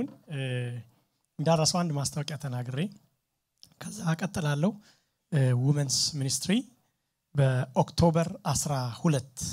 ይሁን። እንዳረሰው አንድ ማስታወቂያ ተናግሬ ከዛ ቀጥላለሁ። ውመንስ ሚኒስትሪ በኦክቶበር 12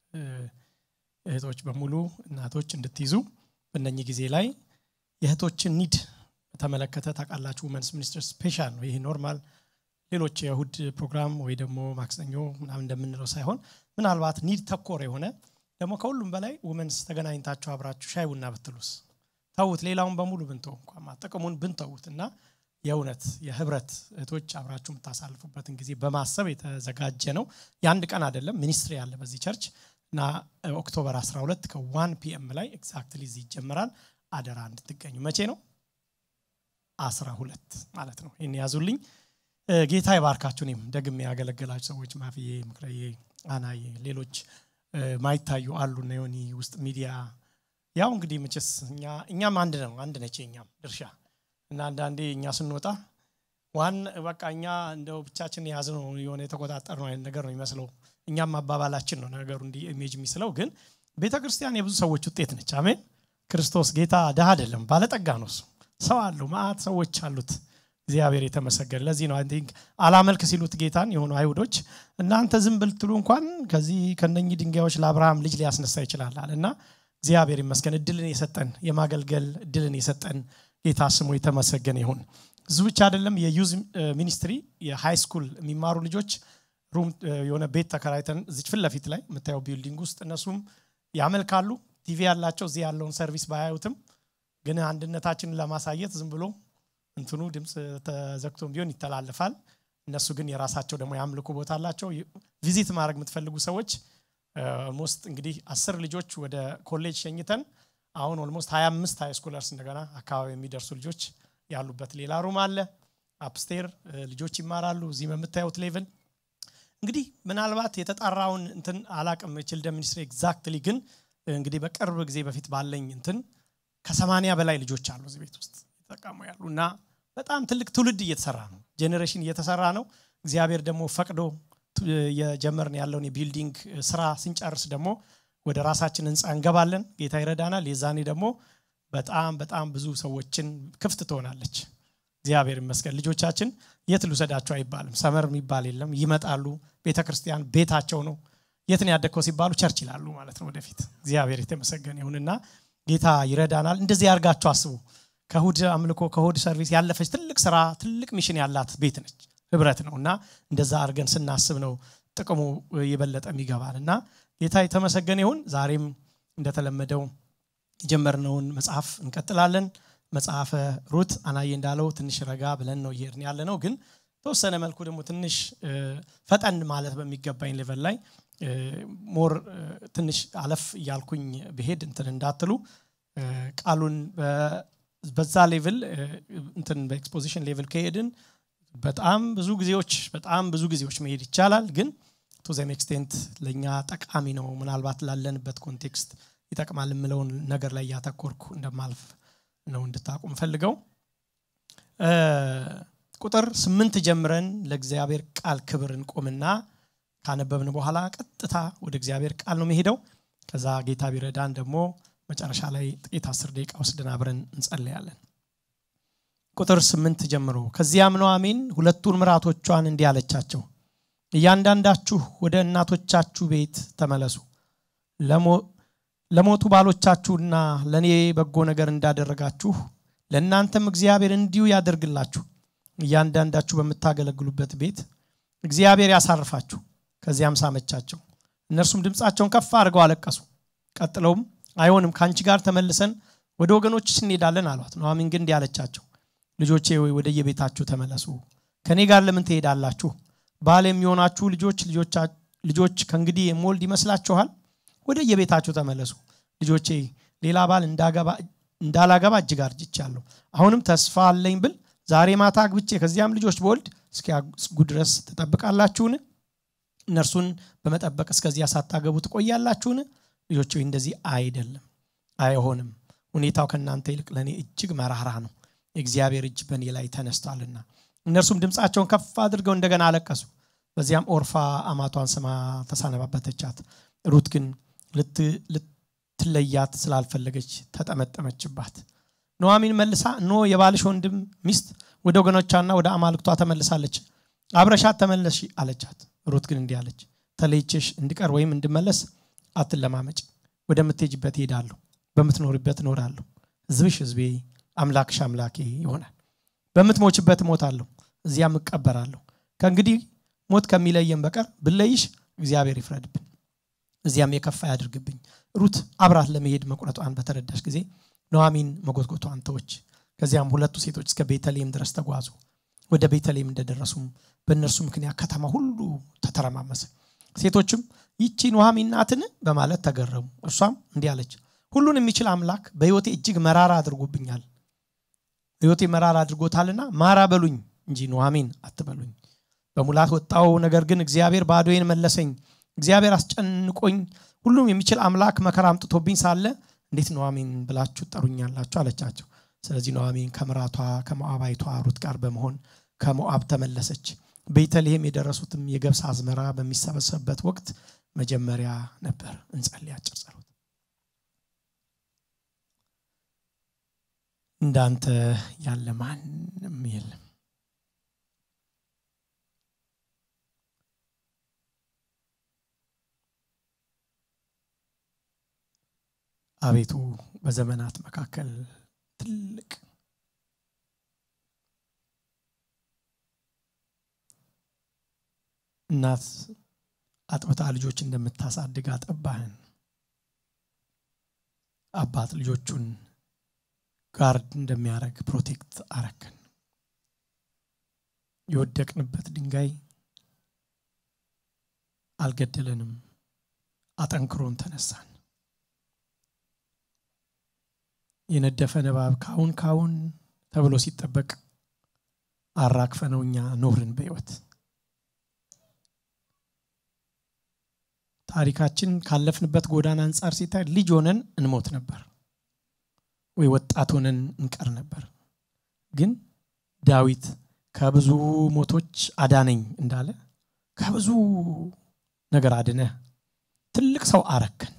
እህቶች በሙሉ እናቶች እንድትይዙ በእነኚህ ጊዜ ላይ የእህቶችን ኒድ በተመለከተ ታውቃላችሁ። ውመንስ ሚኒስትር ስፔሻል ነው። ይህ ኖርማል ሌሎች የእሁድ ፕሮግራም ወይ ደግሞ ማክሰኞ ምናምን እንደምንለው ሳይሆን ምናልባት ኒድ ተኮር የሆነ ደግሞ ከሁሉም በላይ ውመንስ ተገናኝታችሁ አብራችሁ ሻይ ቡና ብትሉስ ተዉት፣ ሌላውን በሙሉ ብንተው እንኳ ጥቅሙን ብንተዉት እና የእውነት የህብረት እህቶች አብራችሁ የምታሳልፉበትን ጊዜ በማሰብ የተዘጋጀ ነው። የአንድ ቀን አይደለም፣ ሚኒስትሪ ያለ በዚህ ቸርች እና ኦክቶበር 12 ከዋን ፒኤም ላይ ኤግዛክትሊ እዚህ ይጀምራል። አደራ እንድትገኙ። መቼ ነው? 12 ማለት ነው። ይህን ያዙልኝ። ጌታ ይባርካችሁ። እኔም ደግሜ ያገለገላችሁ ሰዎች ማፍዬ፣ ምክረዬ፣ አናዬ፣ ሌሎች ማይታዩ አሉ እና ዮኒ ውስጥ ሚዲያ ያው እንግዲህ መቼስ እኛም አንድ ነው አንድ ነች የኛም ድርሻ እና አንዳንዴ እኛ ስንወጣ ዋን በቃ እኛ እንደው ብቻችን የያዝነው የሆነ የተቆጣጠር ነው አይነት ነገር ነው የሚመስለው። እኛም አባባላችን ነው ነገሩ እንዲህ ኢሜጅ የሚስለው፣ ግን ቤተ ክርስቲያን የብዙ ሰዎች ውጤት ነች። አሜን። ክርስቶስ ጌታ ድሃ አይደለም፣ ባለጠጋ ነው። እሱ ሰው አለው፣ ማአት ሰዎች አሉት። እግዚአብሔር የተመሰገነ። ለዚህ ነው ቲንክ አላመልክ ሲሉት ጌታን የሆኑ አይሁዶች እናንተ ዝም ብልትሉ እንኳን ከዚህ ከነኚህ ድንጋዮች ለአብርሃም ልጅ ሊያስነሳ ይችላል እና እግዚአብሔር ይመስገን እድልን የሰጠን የማገልገል እድልን የሰጠን ጌታ ስሙ የተመሰገነ ይሁን። እዙ ብቻ አይደለም። የዩዝ ሚኒስትሪ የሃይ ስኩል የሚማሩ ልጆች ሩም የሆነ ቤት ተከራይተን እዚች ፊት ለፊት ላይ የምታየው ቢልዲንግ ውስጥ እነሱም ያመልካሉ። ቲቪ ያላቸው እዚህ ያለውን ሰርቪስ ባያዩትም ግን አንድነታችንን ለማሳየት ዝም ብሎ እንትኑ ድምፅ ተዘግቶም ቢሆን ይተላለፋል። እነሱ ግን የራሳቸው ደግሞ የአምልኮ ቦታ አላቸው። ቪዚት ማድረግ የምትፈልጉ ሰዎች ኦልሞስት እንግዲህ አስር ልጆች ወደ ኮሌጅ ሸኝተን አሁን ኦልሞስት 25 ሃይ ስኩለርስ እንደገና አካባቢ የሚደርሱ ልጆች ያሉበት ሌላ ሩም አለ። አፕስቴር ልጆች ይማራሉ። እዚህ በምታዩት ሌቭል እንግዲህ ምናልባት የተጣራውን እንትን አላቅም ችልድረን ሚኒስትሪ ኤግዛክትሊ ግን እንግዲህ በቅርብ ጊዜ በፊት ባለኝ እንትን ከሰማንያ በላይ ልጆች አሉ እዚህ ቤት ውስጥ የተጠቀሙ ያሉ እና በጣም ትልቅ ትውልድ እየተሰራ ነው። ጄኔሬሽን እየተሰራ ነው። እግዚአብሔር ደግሞ ፈቅዶ የጀመርን ያለውን የቢልዲንግ ስራ ስንጨርስ ደግሞ ወደ ራሳችን ህንፃ እንገባለን። ጌታ ይረዳናል። የዛኔ ደግሞ በጣም በጣም ብዙ ሰዎችን ክፍት ትሆናለች። እግዚአብሔር ይመስገን። ልጆቻችን የት ልውሰዳቸው አይባልም። ሰመር የሚባል የለም። ይመጣሉ። ቤተ ክርስቲያን ቤታቸው ነው። የት ነው ያደግከው ሲባሉ ቸርች ይላሉ ማለት ነው። ወደፊት እግዚአብሔር የተመሰገነ ይሁንና ጌታ ይረዳናል። እንደዚህ ያርጋችሁ አስቡ። ከእሁድ አምልኮ ከእሁድ ሰርቪስ ያለፈች ትልቅ ስራ ትልቅ ሚሽን ያላት ቤት ነች፣ ህብረት ነው እና እንደዛ አድርገን ስናስብ ነው ጥቅሙ የበለጠ የሚገባል እና ጌታ የተመሰገነ ይሁን። ዛሬም እንደተለመደው የጀመርነውን መጽሐፍ እንቀጥላለን። መጽሐፈ ሩት አናዬ እንዳለው ትንሽ ረጋ ብለን ነው እየሄድን ያለ ነው። ግን ተወሰነ መልኩ ደግሞ ትንሽ ፈጠን ማለት በሚገባኝ ሌቨል ላይ ሞር ትንሽ አለፍ እያልኩኝ ብሄድ እንትን እንዳትሉ ቃሉን በዛ ሌቭል እንትን በኤክስፖዚሽን ሌቭል ከሄድን በጣም ብዙ ጊዜዎች በጣም ብዙ ጊዜዎች መሄድ ይቻላል ግን ቱ ዘም ኤክስቴንት ለእኛ ጠቃሚ ነው ምናልባት ላለንበት ኮንቴክስት ይጠቅማል የምለውን ነገር ላይ እያተኮርኩ እንደማልፍ ነው እንድታቁም ፈልገው ቁጥር ስምንት ጀምረን ለእግዚአብሔር ቃል ክብር እንቆምና ካነበብን በኋላ ቀጥታ ወደ እግዚአብሔር ቃል ነው መሄደው ከዛ ጌታ ቢረዳን ደግሞ መጨረሻ ላይ ጥቂት አስር ደቂቃ ወስደን አብረን እንጸለያለን ቁጥር ስምንት ጀምሮ ከዚያም ኑኃሚን ሁለቱን ምራቶቿን እንዲህ አለቻቸው እያንዳንዳችሁ ወደ እናቶቻችሁ ቤት ተመለሱ ለሞቱ ባሎቻችሁና ለእኔ በጎ ነገር እንዳደረጋችሁ ለእናንተም እግዚአብሔር እንዲሁ ያደርግላችሁ እያንዳንዳችሁ በምታገለግሉበት ቤት እግዚአብሔር ያሳርፋችሁ ከዚያም ሳመቻቸው እነርሱም ድምፃቸውን ከፍ አድርገው አለቀሱ ቀጥለውም አይሆንም ከአንቺ ጋር ተመልሰን ወደ ወገኖችሽ እንሄዳለን አሏት ኑኃሚን ግን እንዲህ አለቻቸው ልጆቼ ወይ ወደ የቤታችሁ ተመለሱ ከእኔ ጋር ለምን ትሄዳላችሁ ባል የሚሆናችሁ ልጆች ልጆች ከእንግዲህ የምወልድ ይመስላችኋል ወደ የቤታችሁ ተመለሱ ልጆቼ ሌላ ባል እንዳላገባ እጅግ አርጅቻለሁ አሁንም ተስፋ አለኝ ብል ዛሬ ማታ አግብቼ ከዚያም ልጆች በወልድ እስኪያስጉ ድረስ ትጠብቃላችሁን እነርሱን በመጠበቅ እስከዚያ ሳታገቡ ትቆያላችሁን ልጆች እንደዚህ አይደለም አይሆንም ሁኔታው ከእናንተ ይልቅ ለእኔ እጅግ መራራ ነው የእግዚአብሔር እጅ በእኔ ላይ ተነስቷልና እነርሱም ድምፃቸውን ከፍ አድርገው እንደገና አለቀሱ በዚያም ኦርፋ አማቷን ስማ ተሳነባበተቻት ሩት ግን ልትለያት ስላልፈለገች ተጠመጠመችባት ኑኃሚን መልሳ እነሆ የባልሽ ወንድም ሚስት ወደ ወገኖቿና ወደ አማልክቷ ተመልሳለች አብረሻት ተመለሽ አለቻት ሩት ግን እንዲህ አለች ተለይቼሽ እንድቀር ወይም እንድመለስ አትለማመጭ ወደምትሄጅበት ይሄዳለሁ በምትኖርበት እኖራለሁ ህዝብሽ ህዝቤ አምላክሽ አምላኬ ይሆናል በምትሞችበት እሞታለሁ እዚያም እቀበራለሁ ከእንግዲህ ሞት ከሚለየን በቀር ብለይሽ እግዚአብሔር ይፍረድብን እዚያም የከፋ ያድርግብኝ ሩት አብራት ለመሄድ መቁረጧን በተረዳሽ ጊዜ ኑኃሚን መጎትጎቷን ተወች ከዚያም ሁለቱ ሴቶች እስከ ቤተልሔም ድረስ ተጓዙ ወደ ቤተልሔም እንደደረሱም በእነርሱ ምክንያት ከተማ ሁሉ ተተረማመሰ ሴቶችም ይቺ ኑኃሚን ናትን በማለት ተገረሙ እርሷም እንዲህ አለች ሁሉን የሚችል አምላክ በህይወቴ እጅግ መራራ አድርጎብኛል ህይወቴ መራራ አድርጎታልና ማራ በሉኝ እንጂ ኑኃሚን አትበሉኝ በሙላት ወጣው ነገር ግን እግዚአብሔር ባዶዬን መለሰኝ እግዚአብሔር አስጨንቆኝ ሁሉም የሚችል አምላክ መከራ አምጥቶብኝ ሳለ እንዴት ኑኃሚን ብላችሁ ጠሩኛላችሁ አለቻቸው ስለዚህ ኑኃሚን ከምራቷ ከሞዓባይቷ ሩት ጋር በመሆን ከሞዓብ ተመለሰች ቤተልሔም የደረሱትም የገብስ አዝመራ በሚሰበሰብበት ወቅት መጀመሪያ ነበር እንጸልይ አጭር ጸሎት እንዳንተ ያለ ማንም የለም አቤቱ በዘመናት መካከል ትልቅ እናት አጥብታ ልጆች እንደምታሳድግ አጠባህን አባት ልጆቹን ጋርድ እንደሚያደርግ ፕሮቴክት አረክን የወደቅንበት ድንጋይ አልገደለንም አጠንክሮን ተነሳን የነደፈ ንባብ ካሁን ካሁን ተብሎ ሲጠበቅ አራግፈነው እኛ ኖርን በህይወት ታሪካችን ካለፍንበት ጎዳና አንጻር ሲታይ ልጅ ሆነን እንሞት ነበር ወይ ወጣት ሆነን እንቀር ነበር ግን ዳዊት ከብዙ ሞቶች አዳነኝ እንዳለ ከብዙ ነገር አድነህ ትልቅ ሰው አረከን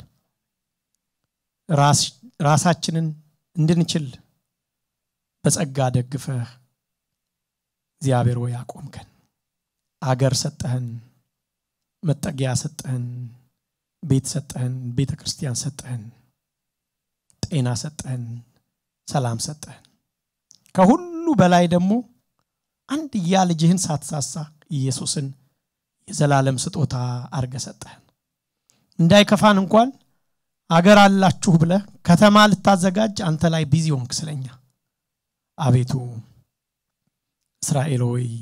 ራሳችንን እንድንችል በጸጋ ደግፈህ እግዚአብሔር ወይ አቆምከን አገር ሰጠህን መጠጊያ ሰጠህን ቤት ሰጠህን ቤተ ክርስቲያን ሰጠህን ጤና ሰጠህን ሰላም ሰጠህን ከሁሉ በላይ ደግሞ አንድያ ልጅህን ሳትሳሳ ኢየሱስን የዘላለም ስጦታ አርገ ሰጠህን እንዳይከፋን እንኳን አገር አላችሁ ብለ ከተማ ልታዘጋጅ አንተ ላይ ቢዚ ሆንክ ስለኛ አቤቱ እስራኤል ሆይ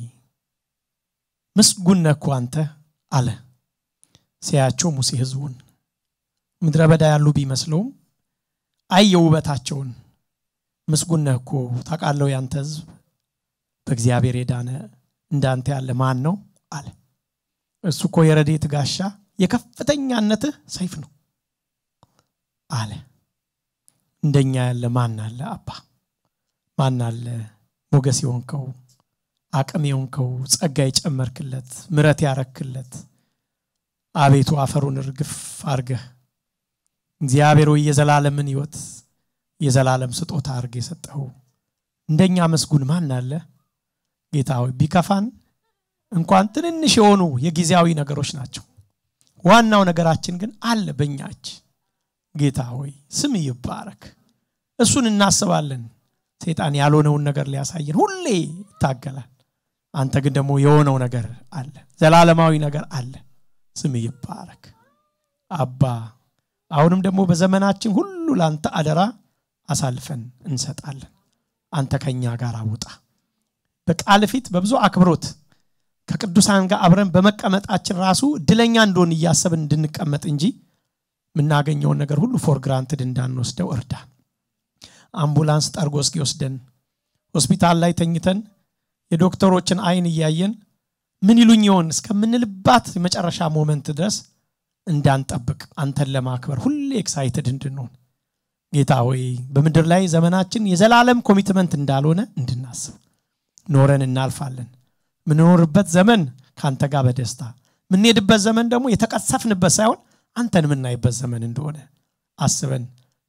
ምስጉን ነህ አንተ አለ ሲያያቸው ሙሴ ህዝቡን ምድረ በዳ ያሉ ቢመስለውም አየ ውበታቸውን ምስጉን ነህ እኮ ታውቃለሁ ያንተ ህዝብ በእግዚአብሔር የዳነ እንዳንተ ያለ ማን ነው አለ እሱ እኮ የረዴት ጋሻ የከፍተኛነትህ ሰይፍ ነው አለ እንደኛ ያለ ማን አለ አባ ማን አለ ሞገስ የሆንከው አቅም የሆንከው ጸጋ የጨመርክለት ምረት ያረክለት አቤቱ አፈሩን እርግፍ አርገህ እግዚአብሔር ወይ የዘላለምን ህይወት የዘላለም ስጦታ አርገ የሰጠው እንደኛ መስጉን ማን አለ ጌታ ሆይ ቢከፋን እንኳን ትንንሽ የሆኑ የጊዜያዊ ነገሮች ናቸው ዋናው ነገራችን ግን አለ በእኛ እጅ ጌታ ሆይ ስም ይባረክ እሱን እናስባለን ሴጣን ያልሆነውን ነገር ሊያሳየን ሁሌ ይታገላል አንተ ግን ደግሞ የሆነው ነገር አለ ዘላለማዊ ነገር አለ ስም ይባረክ አባ አሁንም ደግሞ በዘመናችን ሁሉ ለአንተ አደራ አሳልፈን እንሰጣለን አንተ ከኛ ጋር አውጣ በቃል ፊት በብዙ አክብሮት ከቅዱሳን ጋር አብረን በመቀመጣችን ራሱ እድለኛ እንደሆን እያሰብን እንድንቀመጥ እንጂ የምናገኘውን ነገር ሁሉ ፎር ግራንትድ እንዳንወስደው እርዳን አምቡላንስ ጠርጎ እስኪወስደን ሆስፒታል ላይ ተኝተን የዶክተሮችን አይን እያየን ምን ይሉኝ ይሆን እስከምንልባት የመጨረሻ ሞመንት ድረስ እንዳንጠብቅ አንተን ለማክበር ሁሌ ኤክሳይትድ እንድንሆን ጌታ ሆይ በምድር ላይ ዘመናችን የዘላለም ኮሚትመንት እንዳልሆነ እንድናስብ ኖረን እናልፋለን ምንኖርበት ዘመን ከአንተ ጋር በደስታ የምንሄድበት ዘመን ደግሞ የተቀሰፍንበት ሳይሆን አንተን የምናይበት ዘመን እንደሆነ አስበን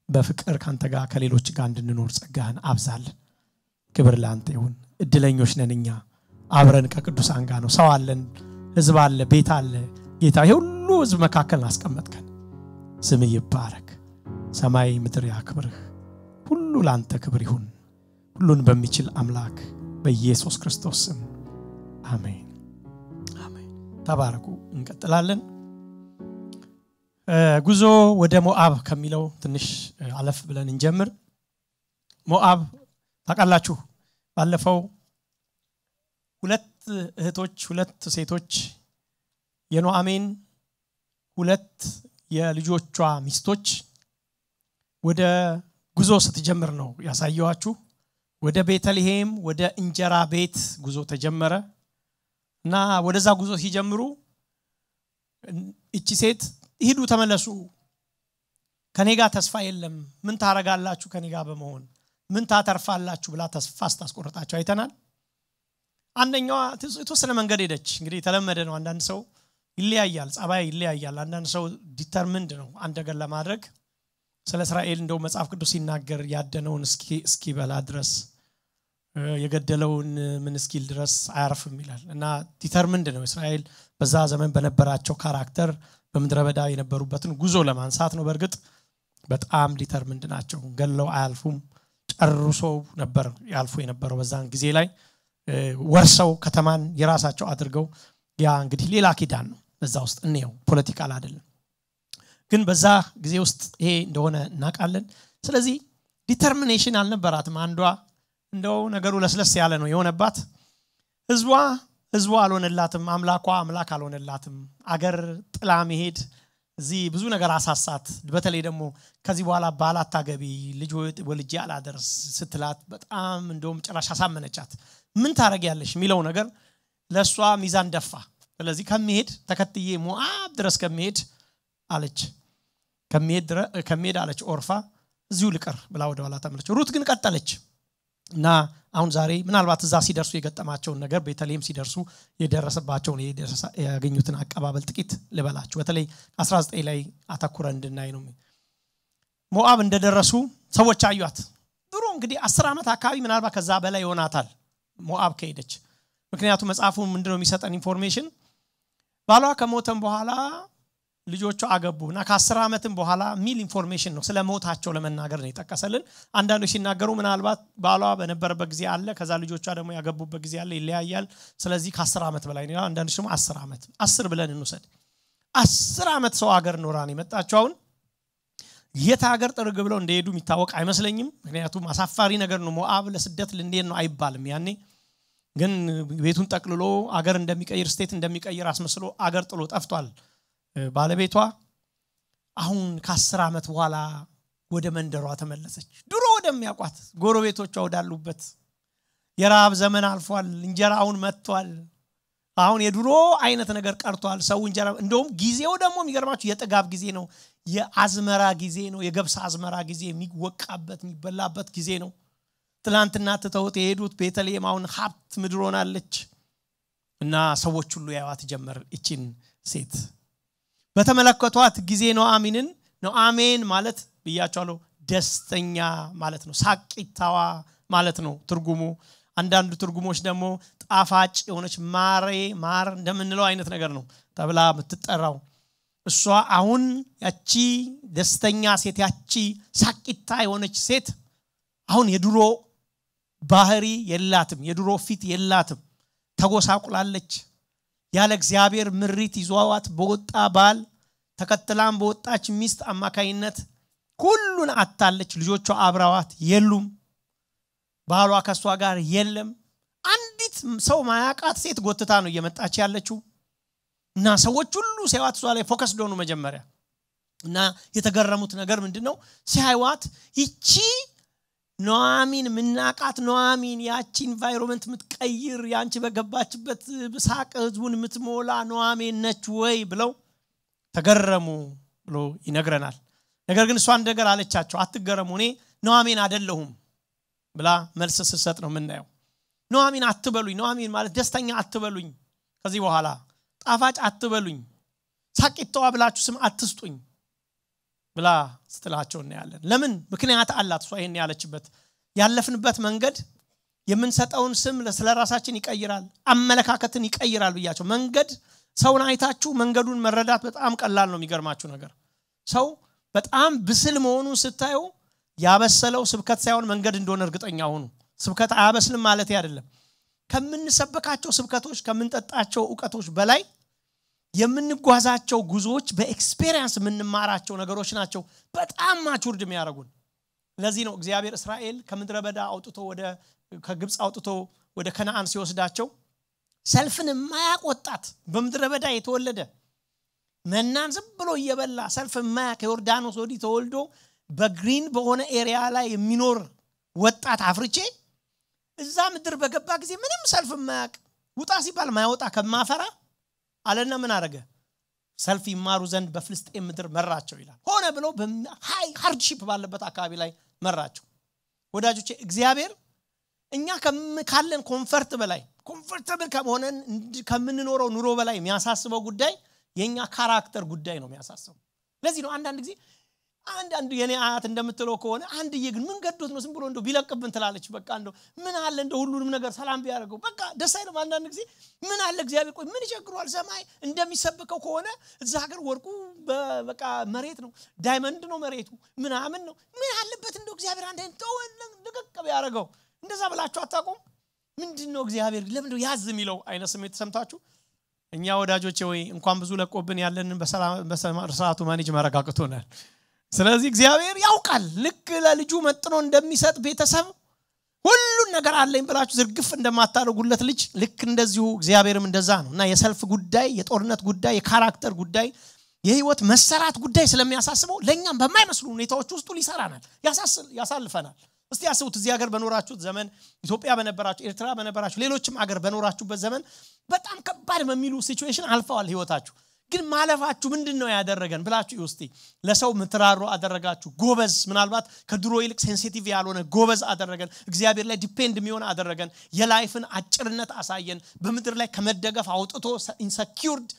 በፍቅር ካንተ ጋር ከሌሎች ጋር እንድንኖር ጸጋህን አብዛልን። ክብር ለአንተ ይሁን። እድለኞች ነን እኛ አብረን ከቅዱሳን ጋር ነው። ሰው አለን፣ ህዝብ አለ፣ ቤት አለ። ጌታ ይሄ ሁሉ ህዝብ መካከል አስቀመጥከን። ስም ይባረክ። ሰማይ ምድር ያክብርህ። ሁሉ ለአንተ ክብር ይሁን። ሁሉን በሚችል አምላክ በኢየሱስ ክርስቶስ ስም አሜን አሜን። ተባረኩ። እንቀጥላለን። ጉዞ ወደ ሞአብ ከሚለው ትንሽ አለፍ ብለን እንጀምር። ሞአብ ታውቃላችሁ፣ ባለፈው ሁለት እህቶች ሁለት ሴቶች የኖአሜን ሁለት የልጆቿ ሚስቶች ወደ ጉዞ ስትጀምር ነው ያሳየዋችሁ። ወደ ቤተልሔም ወደ እንጀራ ቤት ጉዞ ተጀመረ እና ወደዛ ጉዞ ሲጀምሩ እቺ ሴት ሂዱ ተመለሱ፣ ከኔ ጋር ተስፋ የለም፣ ምን ታረጋላችሁ ከኔ ጋር በመሆን ምን ታተርፋላችሁ ብላ ተስፋ ስታስቆርጣቸው አይተናል። አንደኛዋ የተወሰነ መንገድ ሄደች። እንግዲህ የተለመደ ነው። አንዳንድ ሰው ይለያያል፣ ጸባይ ይለያያል። አንዳንድ ሰው ዲተርምንድ ነው አንድ ነገር ለማድረግ ስለ እስራኤል እንደው መጽሐፍ ቅዱስ ሲናገር ያደነውን እስኪበላ ድረስ የገደለውን ምን እስኪል ድረስ አያርፍም ይላል እና ዲተርምንድ ነው እስራኤል በዛ ዘመን በነበራቸው ካራክተር በምድረ በዳ የነበሩበትን ጉዞ ለማንሳት ነው። በእርግጥ በጣም ዲተርምንድ ናቸው። ገለው አያልፉም። ጨርሶ ነበር ያልፉ የነበረው በዛን ጊዜ ላይ ወርሰው ከተማን የራሳቸው አድርገው ያ እንግዲህ ሌላ ኪዳን ነው። በዛ ውስጥ እንየው፣ ፖለቲካል አይደለም። ግን በዛ ጊዜ ውስጥ ይሄ እንደሆነ እናውቃለን። ስለዚህ ዲተርሚኔሽን አልነበራትም። አንዷ እንደው ነገሩ ለስለስ ያለ ነው የሆነባት። ህዝቧ ህዝቧ አልሆነላትም። አምላኳ አምላክ አልሆነላትም። አገር ጥላ መሄድ እዚህ ብዙ ነገር አሳሳት። በተለይ ደግሞ ከዚህ በኋላ ባል አታገቢ፣ ልጅ ወልጄ አላደርስ ስትላት በጣም እንደውም ጭራሽ አሳመነቻት። ምን ታደረጊያለሽ የሚለው ነገር ለእሷ ሚዛን ደፋ። ስለዚህ ከሚሄድ ተከትዬ ሞአብ ድረስ ከሚሄድ አለች ከሚሄድ አለች ኦርፋ እዚሁ ልቀር ብላ ወደ ኋላ ተመለች። ሩት ግን ቀጠለች እና አሁን ዛሬ ምናልባት እዛ ሲደርሱ የገጠማቸውን ነገር ቤተልሔም ሲደርሱ የደረሰባቸውን ያገኙትን አቀባበል ጥቂት ልበላችሁ። በተለይ 19 ላይ አተኩረ እንድናይ ነው። ሞአብ እንደደረሱ ሰዎች አዩት። ድሮ እንግዲህ አስር ዓመት አካባቢ ምናልባት ከዛ በላይ ይሆናታል ሞአብ ከሄደች። ምክንያቱም መጽሐፉ ምንድነው የሚሰጠን ኢንፎርሜሽን ባሏ ከሞተም በኋላ ልጆቿ አገቡ እና ከአስር ዓመትም በኋላ ሚል ኢንፎርሜሽን ነው ስለ ሞታቸው ለመናገር ነው የጠቀሰልን። አንዳንዶች ሲናገሩ ምናልባት ባሏ በነበረበት ጊዜ አለ፣ ከዛ ልጆቿ ደግሞ ያገቡበት ጊዜ አለ፣ ይለያያል። ስለዚህ ከአስር ዓመት በላይ ነው። አንዳንዶች ደግሞ አስር ዓመት አስር ብለን እንውሰድ። አስር ዓመት ሰው ሀገር ኖራ ነው የመጣቸው። አሁን የት ሀገር ጥርግ ብለው እንደሄዱ የሚታወቅ አይመስለኝም። ምክንያቱም አሳፋሪ ነገር ነው። ሞአብ ለስደት ልንዴት ነው አይባልም ያኔ ግን ቤቱን ጠቅልሎ አገር እንደሚቀይር ስቴት እንደሚቀይር አስመስሎ አገር ጥሎ ጠፍቷል። ባለቤቷ አሁን ከአስር ዓመት በኋላ ወደ መንደሯ ተመለሰች። ድሮ ወደሚያውቋት ጎረቤቶቿ ወዳሉበት የረሃብ ዘመን አልፏል። እንጀራ አሁን መጥቷል። አሁን የድሮ አይነት ነገር ቀርቷል። ሰው እንጀራ እንደውም ጊዜው ደግሞ የሚገርማችሁ የጥጋብ ጊዜ ነው። የአዝመራ ጊዜ ነው። የገብስ አዝመራ ጊዜ የሚወቃበት የሚበላበት ጊዜ ነው። ትላንትና ትተውት የሄዱት ቤተልሔም አሁን ሀብት ምድር ሆናለች እና ሰዎች ሁሉ ያዋት ጀመር ይችን ሴት በተመለከቷት ጊዜ ኖአሚንን ኖአሜን ማለት ብያቸዋለሁ ደስተኛ ማለት ነው ሳቂታዋ ማለት ነው ትርጉሙ አንዳንዱ ትርጉሞች ደግሞ ጣፋጭ የሆነች ማሬ ማር እንደምንለው አይነት ነገር ነው ተብላ የምትጠራው እሷ አሁን ያቺ ደስተኛ ሴት ያቺ ሳቂታ የሆነች ሴት አሁን የድሮ ባህሪ የላትም የድሮ ፊት የላትም ተጎሳቁላለች ያለ እግዚአብሔር ምሪት ይዟዋት በወጣ ባል ተከትላም በወጣች ሚስት አማካይነት ሁሉን አታለች ልጆቿ አብረዋት የሉም ባሏ ከእሷ ጋር የለም አንዲት ሰው ማያቃት ሴት ጎትታ ነው እየመጣች ያለችው እና ሰዎች ሁሉ ሲያዋት እሷ ላይ ፎከስ ደሆኑ መጀመሪያ እና የተገረሙት ነገር ምንድን ነው ሲያይዋት ይቺ ኖአሚን ምናቃት ኖአሚን ያቺ ኢንቫይሮንመንት የምትቀይር ያንቺ በገባችበት ሳቅ ህዝቡን የምትሞላ ኖአሜን ነች ወይ ብለው ተገረሙ ብሎ ይነግረናል ነገር ግን እሷ ነገር አለቻቸው አትገረሙ እኔ ኖአሜን አደለሁም ብላ መልስ ስትሰጥ ነው የምናየው ኖአሚን አትበሉኝ ኖአሚን ማለት ደስተኛ አትበሉኝ ከዚህ በኋላ ጣፋጭ አትበሉኝ ሳቂተዋ ብላችሁ ስም አትስጡኝ ብላ ስትላቸው እናያለን ለምን ምክንያት አላት እሷ ይህን ያለችበት ያለፍንበት መንገድ የምንሰጠውን ስም ስለ ራሳችን ይቀይራል አመለካከትን ይቀይራል ብያቸው መንገድ ሰውን አይታችሁ መንገዱን መረዳት በጣም ቀላል ነው የሚገርማችሁ ነገር ሰው በጣም ብስል መሆኑን ስታዩ ያበሰለው ስብከት ሳይሆን መንገድ እንደሆነ እርግጠኛ ሆኑ ስብከት አያበስልም ማለት አይደለም ከምንሰበካቸው ስብከቶች ከምንጠጣቸው እውቀቶች በላይ የምንጓዛቸው ጉዞዎች በኤክስፔሪንስ የምንማራቸው ነገሮች ናቸው በጣም ማቹርድ የሚያደርጉን ለዚህ ነው እግዚአብሔር እስራኤል ከምድረ በዳ አውጥቶ ወደ ከግብፅ አውጥቶ ወደ ከነአን ሲወስዳቸው ሰልፍን የማያቅ ወጣት በምድረ በዳ የተወለደ መናን ዝም ብሎ እየበላ ሰልፍ የማያቅ ከዮርዳኖስ ወዲህ ተወልዶ በግሪን በሆነ ኤሪያ ላይ የሚኖር ወጣት አፍርቼ እዛ ምድር በገባ ጊዜ ምንም ሰልፍ የማያቅ ውጣ ሲባል ማያወጣ ከማፈራ አለና ምን አረገ ሰልፍ ይማሩ ዘንድ በፍልስጤን ምድር መራቸው ይላል ሆነ ብሎ ሃይ ሃርድሺፕ ባለበት አካባቢ ላይ መራቸው ወዳጆቼ እግዚአብሔር እኛ ካለን ኮንፈርት በላይ ኮንፈርተብል ከሆነን ከምንኖረው ኑሮ በላይ የሚያሳስበው ጉዳይ የእኛ ካራክተር ጉዳይ ነው የሚያሳስበው ለዚህ ነው አንዳንድ ጊዜ አንዳንዱ የኔ አያት እንደምትለው ከሆነ አንድዬ ግን ምን ገዶት ነው ዝም ብሎ እንደው ቢለቅብን ትላለች በቃ እንደው ምን አለ እንደ ሁሉንም ነገር ሰላም ቢያደርገው በቃ ደስ አይልም አንዳንድ ጊዜ ምን አለ እግዚአብሔር ቆይ ምን ይቸግሯል ሰማይ እንደሚሰብከው ከሆነ እዛ ሀገር ወርቁ በቃ መሬት ነው ዳይመንድ ነው መሬቱ ምናምን ነው ምን አለበት እንደው እግዚአብሔር አንድ ልቅቅ ቢያደርገው እንደዛ ብላችሁ አታቁም ምንድን ነው እግዚአብሔር ለምንድ ያዝ የሚለው አይነት ስሜት ተሰምታችሁ እኛ ወዳጆቼ ወይ እንኳን ብዙ ለቆብን ያለንን በሰዓቱ ማኔጅ መረጋግቶናል ስለዚህ እግዚአብሔር ያውቃል ልክ ለልጁ መጥኖ እንደሚሰጥ ቤተሰብ ሁሉን ነገር አለኝ ብላችሁ ዝርግፍ እንደማታደርጉለት ልጅ ልክ እንደዚሁ እግዚአብሔርም እንደዛ ነው እና የሰልፍ ጉዳይ የጦርነት ጉዳይ የካራክተር ጉዳይ የህይወት መሰራት ጉዳይ ስለሚያሳስበው ለእኛም በማይመስሉ ሁኔታዎች ውስጡ ይሰራናል ያሳልፈናል እስቲ ያስቡት እዚህ ሀገር በኖራችሁት ዘመን ኢትዮጵያ በነበራችሁ ኤርትራ በነበራችሁ ሌሎችም ሀገር በኖራችሁበት ዘመን በጣም ከባድ በሚሉ ሲቹዌሽን አልፈዋል ህይወታችሁ ግን ማለፋችሁ ምንድን ነው ያደረገን ብላችሁ ውስቲ ለሰው ምትራሮ አደረጋችሁ ጎበዝ ምናልባት ከድሮ ይልቅ ሴንሲቲቭ ያልሆነ ጎበዝ አደረገን እግዚአብሔር ላይ ዲፔንድ የሚሆን አደረገን የላይፍን አጭርነት አሳየን በምድር ላይ ከመደገፍ አውጥቶ ኢንሰኪርድ